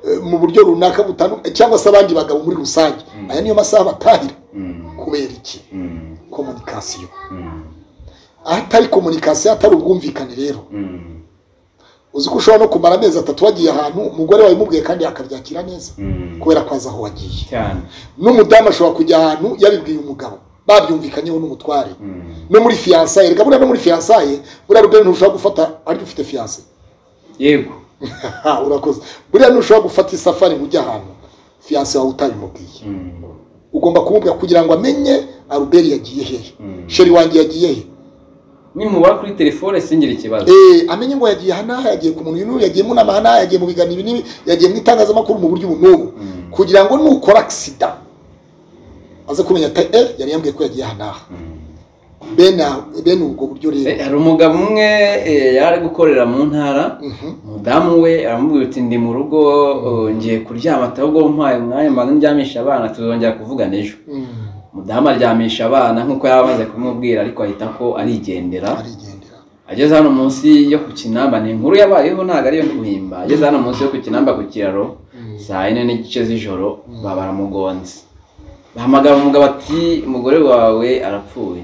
eh, mu buryo runaka butandukanye cyangwa se abandi bagabo muri rusange aya niyo masaha batahira Mm. kubera iki Mm. komunikasiyo Mm. ahatari komunikasiyo hatari ubwumvikane rero Mm. uzi ko ushobora no kumara amezi atatu wagiye ahantu umugore wawe umubwiye kandi akabyakira neza Mm. kubera ko azi aho wagiye cyane n'umudamu ashobora kujya ahantu yabibwiye umugabo babyumvikanyeho n'umutware Mm. no muri fiyansaye reka buriya no muri fiyansaye buriya rubero ntushobora gufata ariko ufite fiyanse yego Ha, urakoze buriya ntushobora gufata isafari ngo ujye ahantu fiyanse wawe utabimubwiye Mm. ugomba kumubwira kugira ngo amenye aruberi yagiye hehe Mm. sheri wanjye yagiye he nimubara kuri telefone singire ikibazo Eh, amenye ngo yagiye aha n'aha yagiye ku muntu uyu n'uyu yagiye mu nama aha n'aha yagiye mu biganiro ibi n'ibi yagiye mu itangazamakuru mu buryo ubu n'ubu Mm. kugira ngo nukora agisida aze kumenya ati eh yari yambwiye ko yagiye aha n'aha Mm. bene aho- bene ubwo buryo Eh, rero hari umugabo umwe eh, yari ari gukorera mu ntara Mhm. umudamu we aramubwira uti ndi mu rugo eh, ngiye kuryama ati ahubwo mpaye umwanya mbanza ndyamisha abana tuzongera kuvugana ejo Mm, umudamu aryamisha abana nk'uko yari amaze kumubwira ariko ahita ko arigendera arigendera ageze hano munsi yo ku kinamba ni inkuru yabayeho ntabwo ariyo ndi guhimba ageze hano munsi yo ku kinamba ku kiraro Mm. saa yine n'igice z'ijoro Mm. baba baramugonze bahamagara umugabo ati umugore wawe arapfuye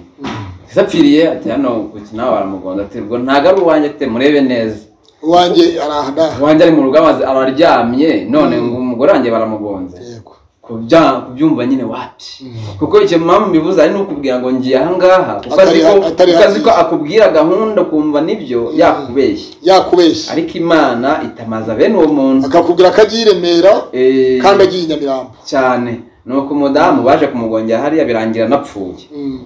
ese apfiriye ati hano kuki nawe aramugonda ati ubwo ntabwo ari uwanjye ati murebe neza uwanjye arahana uwanjye ari mu rugo amaze- araryamye none ngo umugore wanjye baramugonze yego kubya- kubyumva nyine wapi Mm. kuko icyo mama bivuze ari n'ukubwira ngo ngiye ahangaha kuko azi Atari- ko- atari kuko azi ko hafi. akubwira gahunda ukumva nibyo Mm. yakubeshya yakubeshya ariko imana itamaza bene uwo muntu akakubwira ko agiye i remera Eh, kandi agiye i nyamirambo cyane nuko umudamu baje kumugongera hariya birangira anapfuye Mm,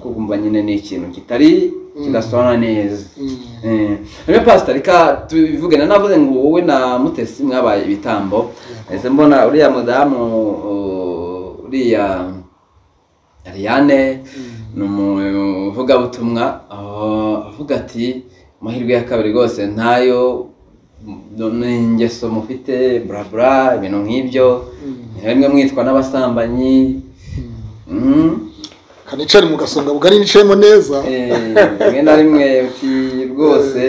kumva nyine ni ikintu kitari Mm. kidasona neza mm, Eh, rero pastor reka tubivugane navuze ngo wowe na mutesi mwabaye ibitambo ese mbona uriya mudamu uh, uriya Ariane mm, ni umuvugabutumwa aho avuga ati amahirwe ya kabiri rwose ntayo n- n'ingeso mufite bla bla ibintu nk'ibyo mm, rimwe mwitwa n'abasambanyi mm. mm. kanicari mu gasonga bugari nicayemo neza Eh, rimwe na rimwe uti rwose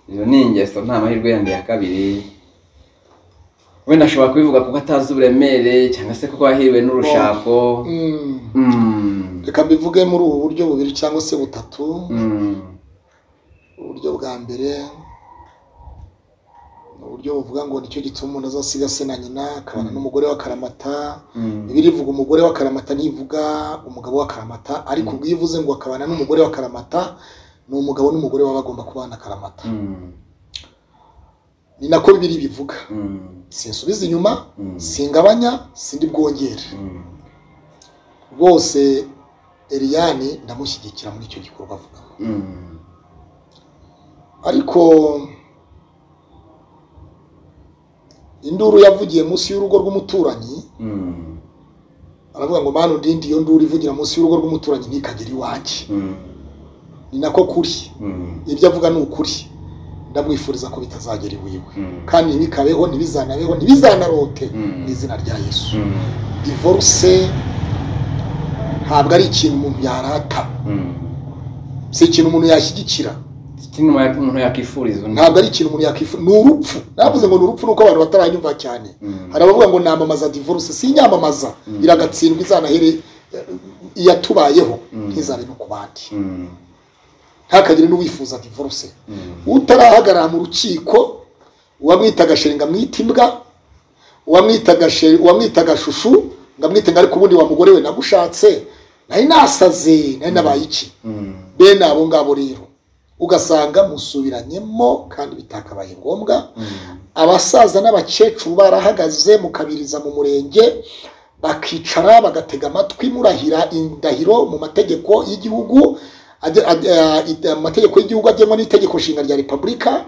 izo ni ingeso nta mahirwe yandi ya kabiri wenda ashobora kubivuga kuko atazi uburemere cyangwa se kuko yahiriwe n'urushako Mm. Mm. reka mbivuge muri ubu buryo bubiri cyangwa se butatu Mm. uburyo bwa mbere ni uburyo buvuga ngo nicyo gituma umuntu azasiga se na nyina akabana Mm. n'umugore wa karamata Mm. bibiliya ivuga umugore wa karamata ntivuga umugabo wa karamata ariko Mm. ubwo iyo ivuze ngo akabana n'umugore wa karamata ni umugabo n'umugore baba bagomba kubana karamata Mm. ni nako bibiri bivuga Mm. sinsubiza inyuma Mm. singabanya sindi bwongere Mm. rwose eriyani ndamushyigikira muri icyo gikorwa avuga Mm. ariko induru yavugiye munsi y'urugo rw'umuturanyi Mm. aravuga ngo manu ndindi iyo nduru ivugira munsi y'urugo rw'umuturanyi ntikagere iwanjye Mm. ni nako kuri Mm. ibyo avuga ni ukuri ndamwifuriza ko bitazagera iwiwe Mm. kandi ntibikabeho ntibizanabeho ntibizanarote Mm. mu izina rya yesu Mm. divorce ntabwo ari ikintu umuntu yarata Mm. si ikintu umuntu yashyigikira Kino umuntu- umuntu yakifuriza undi. ntabwo ari ikintu umuntu yakwifuza ni urupfu navuze ngo ni urupfu nuko abantu bataranyumva cyane Mm. hari abavuga ngo namamaza divorce si inyamamaza Mm. iragatsindwa izanahere eh, iyatubayeho Mm. ntizabe no ku bandi Mm. ntakagire n'uwifuza divorce Mm. utarahagarara mu rukiko uwamwitaga sheri ngamwita imbwa uwamwitaga sheri uwamwitaga shushu ngamwite ngo ariko ubundi wa mugore we nagushatse nari nasaze nari nabaye iki Mm. bene abo ngabo rero ugasanga musubiranyemo kandi bitakabaye ngombwa Mm. abasaza n'abakecuru barahagaze mukabiriza mu murenge bakicara bagatega amatwi murahira indahiro mu mategeko y'igihugu age- age- eh, ite- amategeko y'igihugu agenwa n'itegeko nshinga rya repubulika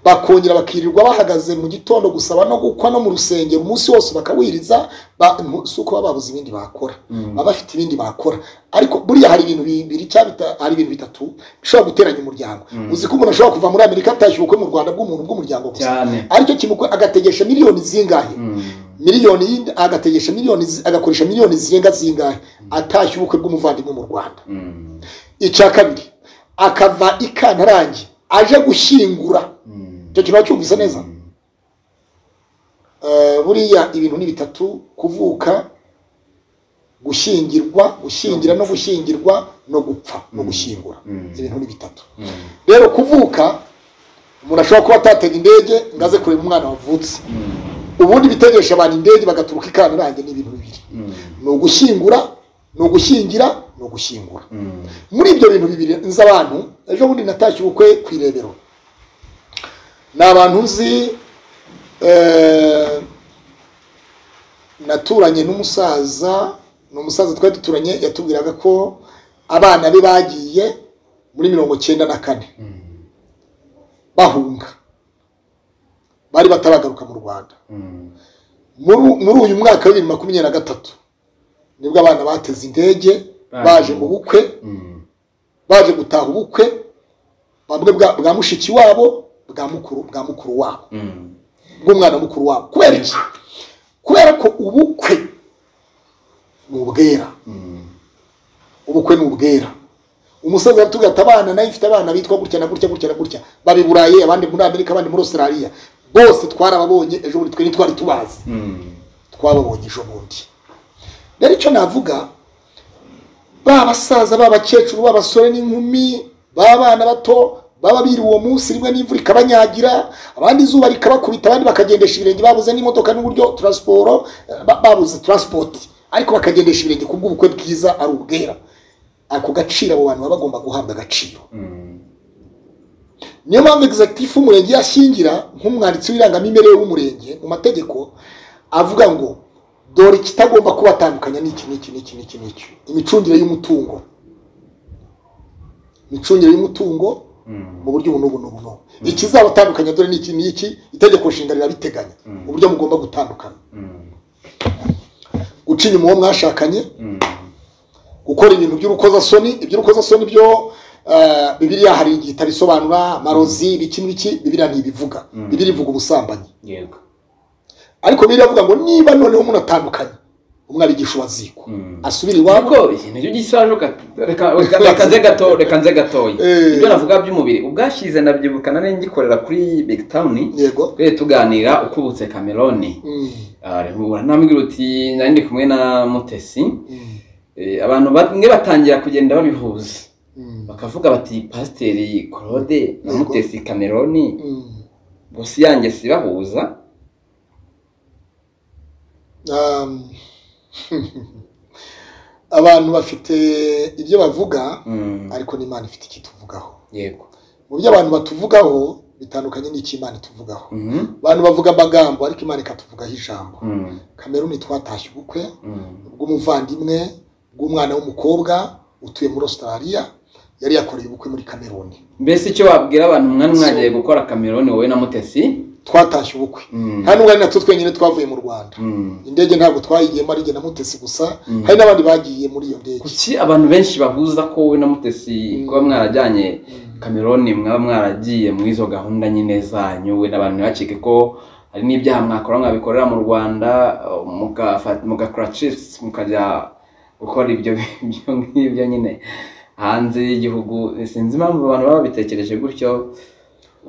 bakongera bakirirwa bahagaze mu gitondo gusaba no gukwa no mu rusengero umunsi wose bakawiriza ba- mu- si uko baba babuze ibindi bakora Mm. baba bafite ibindi bakora ariko buriya hari ibintu bibiri cyangwa bita- hari ibintu bitatu bishobora guteranya umuryango Mm. uzi ko umuntu ashobora kuva muri amerika atashyira ubukwe mu rwanda bw'umuntu bw'umuryango gusa cyane aricyo kimukwe agategesha miliyoni zingahe Mm. miliyoni y'indi- agategesha miliyoni zi- agakoresha miliyoni zirenga zingahe atashya ubukwe bw'umuvandimwe mu rwanda Mm. icya kabiri akava ikantarange aje gushyingura Mm. icyo kintu wacyumvise neza Mm. Eh, buriya ibintu ni bitatu kuvuka gushyingirwa gushyingira no gushyingirwa no gupfa no gushyingura Mm. ibintu ni bitatu Mm. rero kuvuka umuntu ashobora kuba atatega indege ngo aze kureba umwana wavutse Mm. ubundi bitegesha abantu indege bagaturuka i kantarange ni ibintu bibiri Mm. ni ugushyingura ni ugushyingira ni ugushyingura Mm. muri ibyo bintu bibiri nzi abantu ejo bundi natashye ubukwe ku irebero ni abantu nzi eh, naturanye n'umusaza ni umusaza twari duturanye yatubwiraga ko abana be bagiye muri mirongo cyenda na kane Mm. bahunga bari bataragaruka mu rwanda Mm. muri muri uyu mwaka wa bibiri makumyabiri na gatatu nibwo abana bateze indege Baje baje mu mu bukwe Mm. baje gutaha ubukwe bamwe bwa bwa mushiki wabo bwa mukuru bwa mukuru wabo Mm. bw'umwana mukuru wabo kubera iki kubera ko ubukwe ni ubwera Mm. ubukwe ni ubwera umusaza yaratubwiye ati abana nayo ifite abana bitwa gutya na gutya gutya na gutya baba i burayi abandi muri amerika abandi muri australia bose twarababonye ejo bundi twe ntitwari tubazi Mm. twababonye ejo bundi rero icyo navuga ba basaza ba bakecuru b'abasore n'inkumi b'abana bato baba biri uwo munsi rimwe n'imvura ikabanyagira abandi izuba rikabakubita abandi bakagendesha ibirenge babuze n'imodoka n'uburyo taransiporo ba- babuze taransipoti ariko bakagendesha ibirenge ku bw'ubukwe bwiza ari ubwera ako gaciro abo bantu baba bagomba guhabwa agaciro niyo mpamvu egizagitifu umurenge yashyingira nk'umwanditsi w'irangamimerere w'umurenge mu mategeko avuga ngo dore ikitagomba kubatandukanya n'iki n'iki n'iki n'iki n'iki imicungire y'umutungo imicungire y'umutungo mu buryo ubu n'ubu n'ubu n'ubu ikizabatandukanya dore n'iki n'iki itegeko nshinga rirabiteganya Mm. uburyo mugomba gutandukana guca inyuma uwo mwashakanye gukora ibintu by'urukozasoni iby'urukozasoni byo eh, bibiliya hari igihe itarisobanura amarozi biki n'ibiki bibiliya ntibivuga Mm. bibiliya ivuga ubusambanyi yego ariko bibiliya avuga ngo niba noneho umuntu atandukanye umwana igisha uwazikwa Mm. asubire iwabo ariko iki nicyo gisaje uka- reka- reka- reka nze gato reka nze gatoya Eh. ibyo navuga by'umubiri ubwashize ndabyibukana nari ngikorera kuri big town yego twari tuganira ukubutse cameroni Mm, namubwira uti nari ndi kumwe na mutesi mm, Eh, abantu bamwe batangira kugenda babihuza mm, bakavuga bati pasiteri claude na Yego. mutesi cameroni mm. bosi yanjye sibahuza Um, abantu bafite ibyo bavuga Mm, ariko n'imana ifite ikituvugaho yego mu byo abantu batuvugaho bitandukanye n'icyo imana ituvugaho Mhm, abantu bavuga amagambo ariko imana ikatuvugaho ijambo mm, kameruni twatashye ubukwe mm, bw'umuvandimwe bw'umwana w'umukobwa utuye muri australia yari yakoreye ubukwe muri kameruni mbese icyo wabwira abantu mwana mwagiye gukora cameroni wowe na mutesi twatashye ubukwe Mm, nta n'umwanya natwo twenyine twavuye mu rwanda mm, indege ntabwo twayigiyemo ari jye na mutesi gusa Mm. hari n'abandi bagiye muri iyo ndege kuki abantu benshi bahuza ko wowe na mutesi Mm. kuba mwarajyanye Mm. cameroni mwaba mwaragiye muri izo gahunda nyine zanyu we n'abantu ntibacike ko hari n'ibyaha mwakora mwabikorera mu rwanda eh, mukafa- mugakora chips mukajya gukora ibyo ibyo ngibyo nyine hanze y'igihugu sinzi impamvu abantu baba babitekereje gutyo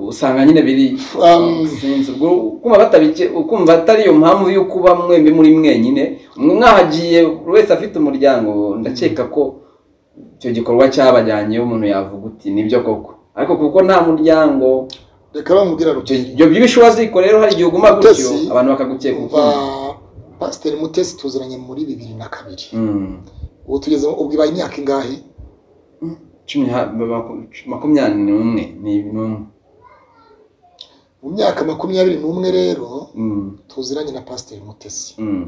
usanga nyine biri Um, sinzi ubwo kumva batabike ukumva atari iyo mpamvu yo kuba mwembi muri mwenyine mwe mwahagiye buri wese afite umuryango ndakeka ko icyo gikorwa cyabajyanye umuntu yavuga uti nibyo koko ariko kuko nta muryango reka bamubwira ibyo ruti ibyo by'ibishuwa ziko rero hari igihe uguma gutyo Mutesi, abantu bakagukeka umva ukundi pasiteri mutesi tuziranye muri bibiri na kabiri Mm. ubu tugeze ubwo ibaye imyaka ingahe cumi ha- maku- makumyabiri n'umwe ni n'umwe mu myaka makumyabiri n'umwe rero Mm, tuziranye na pasiteri mutesi mm.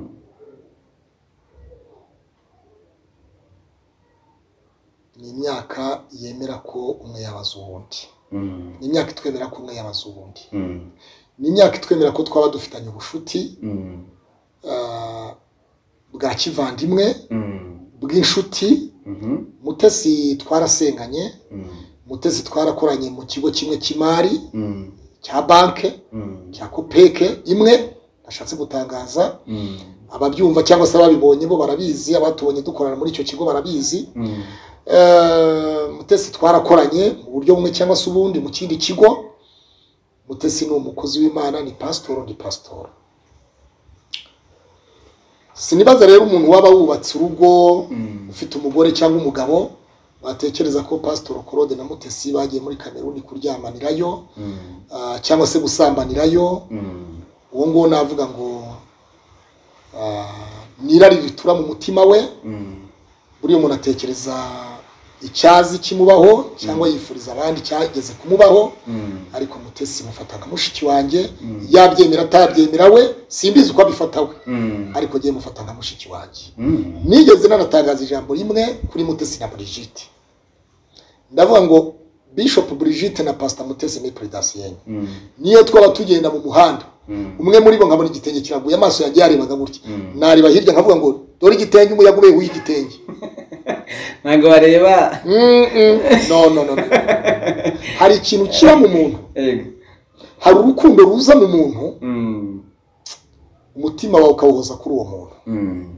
ni imyaka yemera ko umwe yabaza uwundi Mm, ni imyaka itwemera ko umwe yabaza uwundi mm, ni imyaka itwemera ko twaba dufitanye ubucuti mm, ah, bwa kivandimwe mm, bw'inshuti mhm, mutesi twarasenganye mm, mutesi twarakoranye mu kigo kimwe cy'imari mm, cya banke mm, cya kopeke imwe nashatse gutangaza mm, ababyumva cyangwa se ababibonye bo barabizi abatubonye dukorana muri icyo kigo barabizi mm, Eh, mutesi twarakoranye mu buryo bumwe cyangwa se ubundi mu kindi kigo mutesi ni umukozi w'imana ni pasitoro ni pasitoro sinibaza rero umuntu waba wubatse urugo mm, ufite umugore cyangwa umugabo batekereza ko pasitoro korode na mutesi bagiye muri kameruni kuryamanirayo mm, ah, cyangwa se gusambanirayo mm, uwo nguwo navuga ngo ah, ni irari ritura mu mutima we mm, buriya umuntu atekereza icyazi kimubaho cyangwa yifuriza abandi cyageze kumubaho mm, ariko mutesi mufata nka mushiki wanjye Mm. yabyemera atabyemera we simbizi uko abifata we mm, ariko ngiye mufata nka mushiki wanjye mm, nigeze nanatangaza ijambo rimwe kuri mutesi na Brigitte ndavuga ngo Bishop Brigitte na Pastor Mutesi ni predasiyenye mm, niyo twaba tugenda mu muhanda mm, umwe muri bo nkabona igitenge kiraguye amaso yanjye yarebaga gutya Mm. nareba hirya nkavuga ngo dore igitenge umuyaga ubewe w'igitenge ntabwo bareba Mm, mm. no no no no. hari ikintu kiba mu muntu Ego. hari urukundo ruza mu muntu Mm, umutima wawe ukawuhoza kuri uwo muntu mm,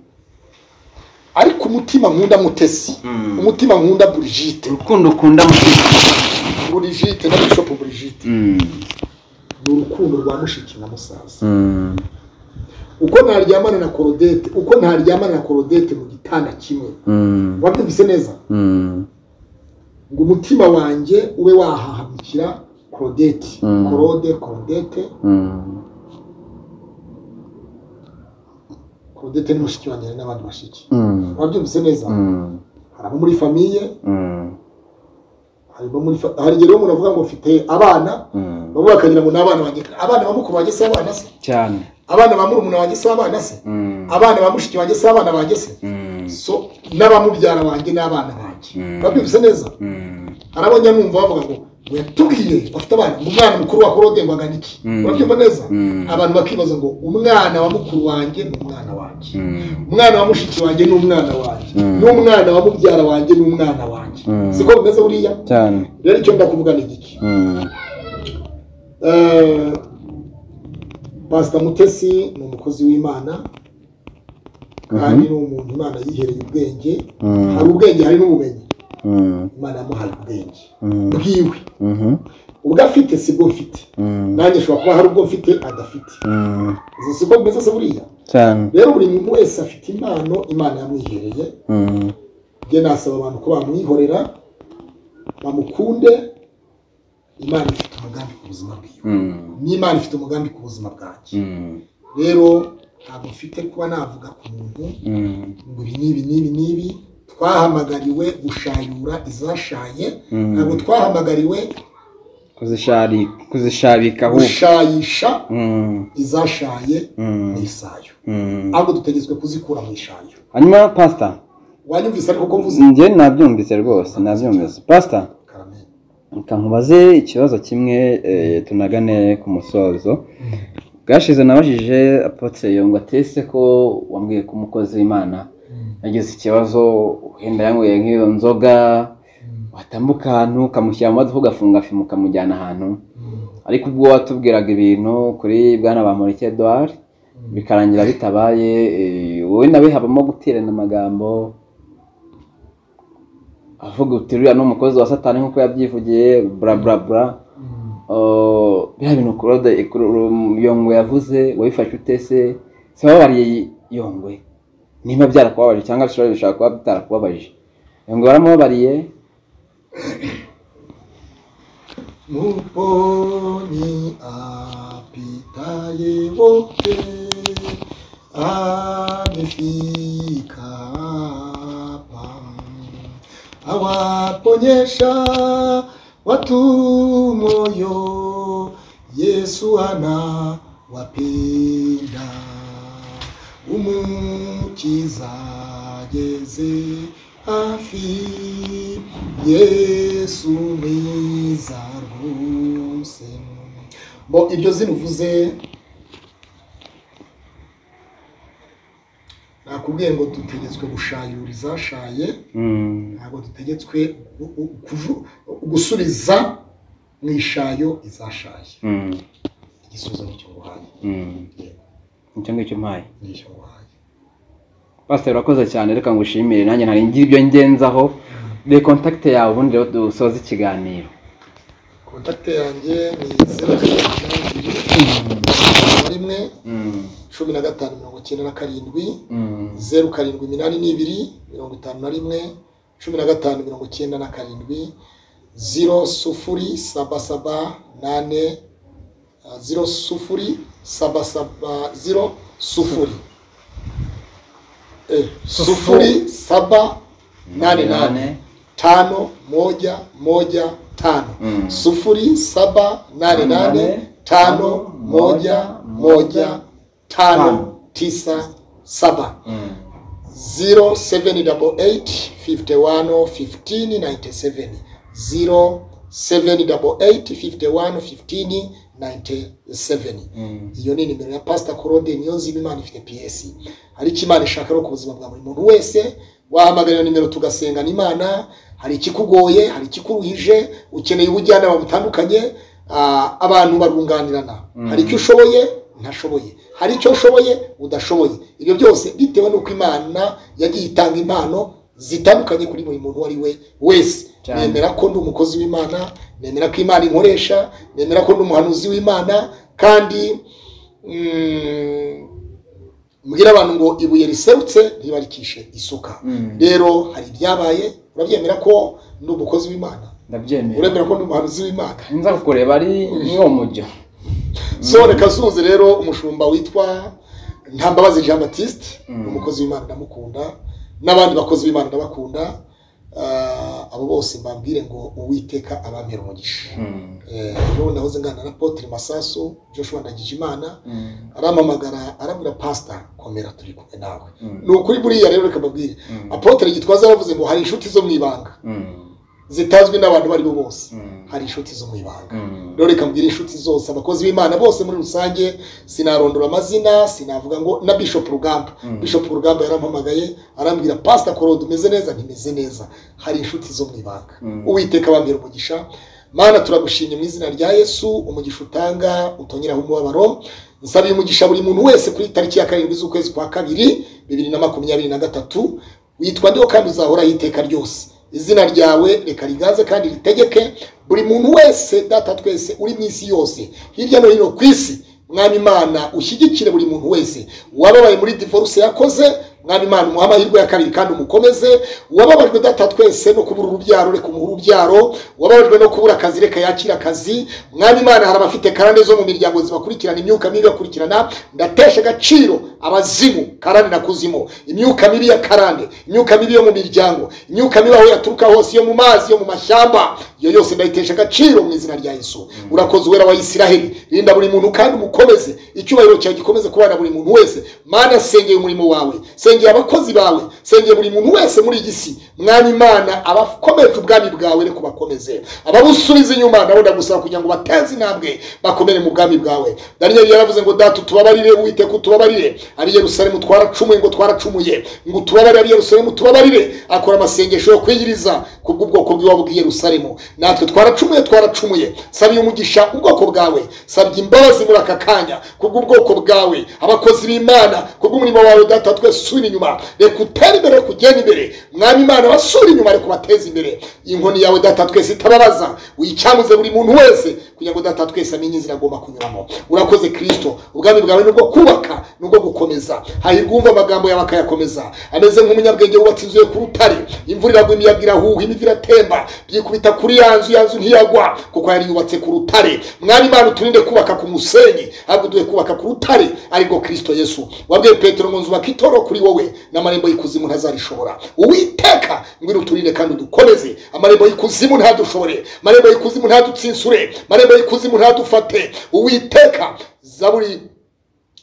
ariko umutima nkunda mutesi Mm. umutima nkunda burigite urukundo ukunda mu burigite na bishopu burigite Mm, ni urukundo rwa mushiki na musaza mm, uko ntaryamana na korodete uko ntaryamana na korodete mu gitanda kimwe Mm, wabyumvise neza mm, ngo umutima wanjye ube wahahamikira korodete Mm. korode korodete mm. korodete ni mushiki wanjye hari n'abandi bashiki Mm, wabyumvise neza mm, hari abo muri famiye mm, hari abo muri fa- hari igihe rero umuntu avuga ngo mfite abana mm. bamwe bakagira ngo ni abana banjye abana ba mukuru wanjye si abana se cyane abana ba murumuna wanjye si abana se Mm, abana ba mushiki wanjye si abana banjye se mm, so n'abamubyara banjye n'abana banjye Mm. babyumvise neza mm, hari abo njya numva bavuga ngo ngo yatubwiye bafite abana ngo umwana mukuru wa korode ngo agana iki Mm. urabyumva neza Mm. abantu bakibaza ngo umwana wa mukuru wanjye ni umwana wanjye mm, umwana wa mushiki wanjye ni umwana wanjye Mm. n'umwana wa mubyara wanjye ni umwana wanjye Mm. siko bimeze buriya cyane rero icyo ndakuvuga ni igiki Mm, Eh, pasita mutesi ni umukozi w'imana kandi ni umuntu imana yihereye ubwenge mm, hari ubwenge hari n'ubumenyi mm, imana yamuhaye ubwenge mm, bwiwe mhm, ubwo afite si bwo mfite mm, nanjye nshobora kuba hari ubwo mfite adafite mm, izo si bwo bimeze se buriya cyane rero buri muntu wese afite impano imana yamwihereye Mm, njye nasaba abantu ko bamwihorera bamukunde imana ifite umugambi ku buzima bwiwe mm, n'imana ifite umugambi ku buzima bwanjye mm, rero ntabwo mfite kuba navuga ku muntu mm, ngo ibi n'ibi n'ibi n'ibi twahamagariwe gushayura izashaye Mm. ntabwo twahamagariwe kuzishari- kuzishabika ahubwo gushayisha Mm, izashaye mu mm, isayo mm. ahubwo dutegetswe kuzikura mu ishayo hanyuma pasita wanyumvise ariko ko mvuze njye nabyumvise rwose nabyumvise pasita Amen. reka nkubaze ikibazo kimwe eh, tunagane ku musozo bwashize nabajije apotse yongwa atese ko wambwiye ko umukozi w'imana yagize ikibazo wenda yanyweye nk'iyo nzoga watambuka ahantu ukamushyira mu maduka ugafunga fimo ukamujyana ahantu ariko ubwo watubwiraga ibintu kuri bwana ba Bamureke Edouard bikarangira bitabaye eh, wowe nawe habamo guterana amagambo avuga uti uriya ni umukozi wa satani nk'uko yabyivugiye bura bura bura Oh, biriya bintu kurode ikururu- yongwe yavuze wabifashe utese se wababariye yongwe niba byarakubabaje cyangwa bishobora bishobora kuba bitarakubabaje yongwe waramubabariye muponi apitaye wote amefika hapa awaponyesha watu moyo yesu ana wapenda umukiza ageze hafi yesu mwiza rwose bo ibyo zimuvuze nakubwiye ngo dutegetswe gushayura izashaye Mm, ntabwo dutegetswe gu- gu- kuju- gusubiza mu ishayo izashaye mm, igisubizo ni icyo nguhaye mm. nicyo ngicyo mpaye ni icyo nguhaye pasiteri urakoze cyane reka ngushimire nanjye nari ngira ibyo ngenzaho de kontakite yawe ubundi rero dusoze ikiganiro kontakite yanjye ni zeru karindwi umunani ebyiri rimwe Mm, cumi na gatanu mirongo icyenda na karindwi mm, zeru karindwi iminani n'ibiri mirongo itanu na rimwe cumi na gatanu mirongo icyenda na karindwi ziro sufuri saba saba nane ah, ziro sufuri saba saba ziro sufuri Eh, sufuri saba nane nane tano moja moja tano Mm. sufuri saba nane nane tano moja moja tano tisa saba Mm, 0788-51-1597 0788-51-1597 mm, iyo ni nimero ya pasita korode niyo nzima imana ifite piyesi hari icyo imana ishaka rero ku buzima bwa buri muntu wese wahamagarira nimero tugasengana imana hari ikikugoye hari ikikuruhije ukeneye ubujyanama butandukanye ah, abantu barunganirana hari icyo ushoboye ntashoboye hari icyo ushoboye udashoboye ibyo byose bitewe n'uko imana yagiye itanga impano zitandukanye kuri buri muntu uwo ari we wese Cyane. Nemera nemera ko ndi umukozi w'imana nemera ko imana inkoresha nemera ko ndi umuhanuzi w'imana kandi mm, mbwira abantu ngo ibuye riserutse ntibarikishe isuka Mm. rero hari ibyabaye urabyemera ko ni umukozi w'imana ndabyemera uremera ko ni umuhanuzi w'imana nza kukureba ari mwo mujyo so reka sunze rero umushumba witwa ntambabazi jean batiste ni umukozi w'imana ndamukunda n'abandi bakozi b'imana ndabakunda Ah, abo bose mbabwire ngo uwiteka abamera umugisha Mm. Eh, ubu nahoze ngana na Apotre masasu joshua ndagijimana Mm. arampamagara arabwira pasita komera turi kumwe nawe Mm. ni ukuri buriya rero reka mbabwire Mm. apotre gitwaza yaravuze ngo hari inshuti zo mu ibanga Mm. zitazwi n'abantu abo ari bo bose Mm. hari inshuti zo mu ibanga Mm. rero reka mbwire inshuti zose abakozi b'imana bose muri rusange sinarondora amazina sinavuga ngo na bishop rugamba Mm. bishop rugamba yarampamagaye arambwira pasita korode umeze neza ntimeze neza hari inshuti zo mu ibanga Mm. uwiteka abambwira umugisha mana turagushimye mu izina rya yesu umugisha utanga utongeraho umubabaro nsabiye umugisha buri muntu wese kuri tariki ya karindwi z'ukwezi kwa kabiri bibiri na makumyabiri na gatatu witwa ndiho kandi uzahoraho iteka ryose izina ryawe reka rigaze kandi ritegeke buri muntu wese data twese uri mu isi yose hirya no hino ku isi mwami imana ushyigikire buri muntu wese wababaye muri divorce yakoze mwami imana umuhe amahirwe ya kabiri kandi umukomeze wababajwe data twese no kubura urubyaro reka umuhe urubyaro wababajwe no kubura akazi reka yakire akazi mwami imana hari abafite karande zo mu miryango zibakurikirana imyuka mibi ibakurikirana ndatesha agaciro abazimu karande na kuzimu imyuka mibi ya karande imyuka mibi yo mu miryango imyuka mibi aho yaturuka hose yo mu mazi yo mu mashyamba iyo yose ndayitesha agaciro mu izina rya yesu urakoze uwera wa isiraheli rinda buri muntu kandi umukomeze icyubahiro cyawe gikomeze kubana buri muntu wese mana sengeye umurimo wawe sengeye abakozi bawe sengeye buri muntu wese muri iyi si mwami imana abakomeje ubwami bwawe reka ubakomeze ababusubiza inyuma nabo ndagusaba kugira ngo bateze intambwe bakomere mu bwami bwawe daniyeli yaravuze ngo data utubabarire uwiteka utubabarire ab'i yerusalemu twaracumuye ngo twaracumuye ngo utubabarire ab'i yerusalemu tubabarire akora amasengesho yo kwiyiriza kubw'ubwoko bw'iwabo bw'i yerusalemu natwe twaracumuye twaracumuye sabiye umugisha ubwoko bwawe sabye imbabazi muri aka kanya kubw'ubwoko bwawe abakozi b'imana kubw'umurimo wawe data twese usubira inyuma reka utere imbere reka ugende imbere mwami imana basura inyuma reka ubateze imbere inkoni yawe data twese itababaza uyicyamuze buri muntu wese kugira ngo data twese amenye inzira agomba kunyuramo urakoze kristo ubwami bwawe nubwo kubaka nubwo gukomeza hahirwa uwumva amagambo yawe akayakomeza ameze nk'umunyabwenge wubatse inzu ye ku rutare imvura iragwa imiyaga irahuha imivu iratemba byikubita kuri ya nzu ya nzu ntiyagwa kuko yari yubatse ku rutare mwami imana uturinde kubaka ku musenyi ahubwo duhe kubaka ku rutare ariko kristo yesu wabwiye petero ngo nzubaka itoro kuri wowe n'amarembo y'ikuzimu ntazarishobora uwiteka ngwino uturinde kandi udukomeze amarembo y'ikuzimu ntadushobore amarembo y'ikuzimu ntadutsinsure amarembo y'ikuzimu ntadufate uwiteka zaburi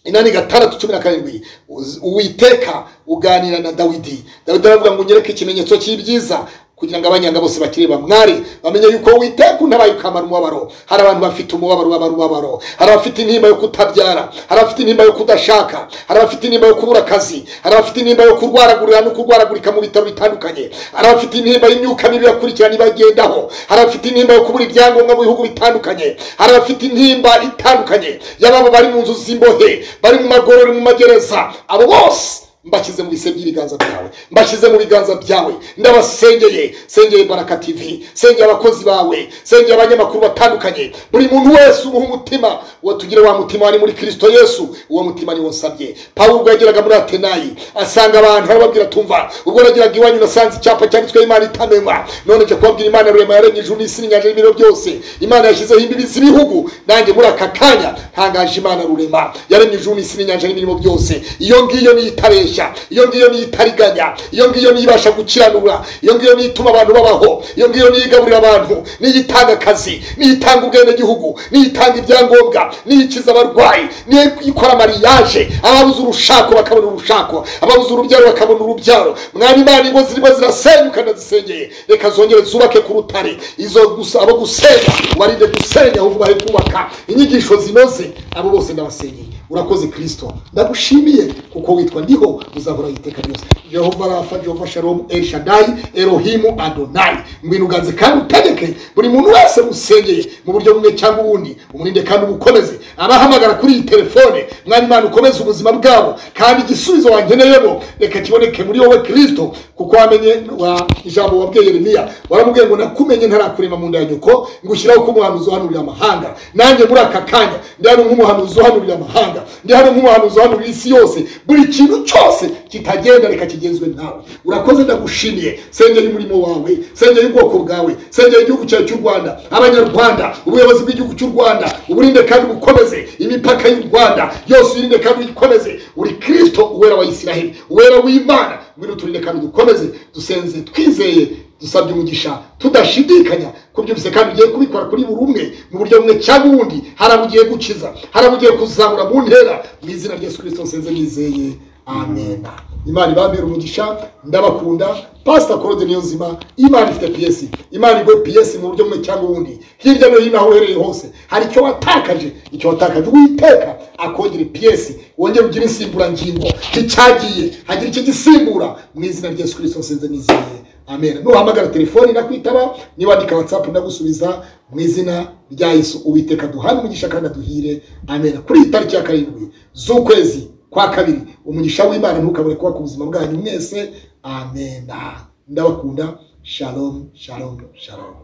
inani gatandatu cumi na karindwi Uz- uwiteka uganira na dawidi dawidi aravuga ngo unyereke ikimenyetso cy'ibyiza kugira ngo abanyanga bose bakireba mwari bamenye yuko uwiteka untabaye ukamara umubabaro hari abantu bafite umubabaro babara umubabaro hari abafite intimba yo kutabyara hari abafite intimba yo kudashaka hari abafite intimba yo kubura akazi hari abafite intimba yo kurwaragurira no kurwaragurika mu bitaro bitandukanye hari abafite intimba y'imyuka mibi bakurikirana ibagendaho hari abafite intimba yo kubura ibyangombwa mu bihugu bitandukanye hari abafite intimba itandukanye y'ababo bari mu nzu z'imbohe bari mu magorero mu magereza abo bose mbashyize mu bise by'ibiganza byawe mbashyize mu biganza byawe ndabasengeye sengeye baraka tv sengeye abakozi bawe sengeye abanyamakuru batandukanye buri muntu wese umuha umutima uwo tugire wa mutima wari muri kristo yesu uwo mutima niwo nsabye pawulo ubwo yageraga muri atenayi asanga abantu arababwira tumva ubwo nageraga iwanyu nasanze icyapa cyanditsweho imana itamenwa none nje kubabwira imana rurema yaremye ijuru n'isi n'inyanja n'ibiro byose imana yashyizeho imbibi z'ibihugu nanjye muri aka kanya ntangaje imana rurema yaremye ijuru n'isi n'inyanja n'imirimo byose iyo ngiyo niyo itareshya iyo ngiyo niyo itariganya iyo ngiyo niyo ibasha gukiranura iyo ngiyo niyo ituma abantu babaho iyo ngiyo niyo igaburira abantu niyo itanga akazi niyo itanga ubwenegihugu niyo itanga ibyangombwa niyo ikiza abarwayi niyo ikora mariyaje ababuze urushako bakabona urushako ababuze urubyaro bakabona urubyaro mwana imana ingo zirimo zirasenyuka ndazisengeye reka zongere zubake ku rutare izo gusa abo gusenya ubarinde gusenya ahubwo ubahe kubaka inyigisho zinoze abo bose ndabasenyeye urakoze kristo ndagushimiye kuko witwa ndiho uzahora iteka ryose jehova rafa jehova shalomu el shadai erohimu adonai ngwino uganze kandi utegeke bwe buri muntu wese usengeye mu buryo bumwe cyangwa ubundi umurinde kandi umukomeze abahamagara kuri iyi telefone mwana imana ukomeze ubuzima bwabo kandi igisubizo wangeneyemo reka kiboneke muri wowe kirisito kuko wamenye wa ijambo wabwiye yeremiya waramubwiye ngo nakumenye ntarakurema mu nda ya nyoko ngushyiraho ko umuhanuzi uhanurira amahanga nanjye muri aka kanya ndi hano nk'umuhanuzi uhanurira amahanga ndi hano nk'umuhanuzi uhanurira isi yose buri kintu cyose kitagenda reka kigenzwe nawe urakoze ndagushimiye sengera umurimo wawe sengera ubwoko bwawe sengera igihugu cyawe cy'u rwanda abanyarwanda ubuyobozi bw'igihugu cy'u rwanda uburinde kandi bukomeze imipaka y'u rwanda yose uyirinde kandi uyikomeze uri kirisito uwera wa isiraheli uwera w'imana ngwino turinde kandi dukomeze dusenze twizeye dusabye umugisha tudashidikanya ku byo byose kandi ugiye kubikora kuri buri umwe mu buryo bumwe cyangwa ubundi hari abo ugiye gukiza hari abo ugiye kuzamura mu ntera mu izina rya yesu kirisito nsenze nizeye amen imana ibambera umugisha ndabakunda pasita korode niyo nzima imana ifite piyesi imana igwe piyesi mu buryo bumwe cyangwa ubundi hirya no hino aho uherereye hose hari icyo watakaje icyo watakaje uwiteka akongera piyesi wongere ugire insimburangingo nticyagiye hagira icyo gisimbura mu izina rya yesu kirisito nsenze nizeye amen nuhamagara telefoni ndakwitaba niwandika watsapu ndagusubiza mu izina rya yesu uwiteka duhane umugisha kandi aduhire amen kuri iyi tariki ya karindwi z'ukwezi kwa kabiri umugisha w'imana ntukabure kuba ku buzima bwanyu mwese amena ndabakunda shalom shalom shalom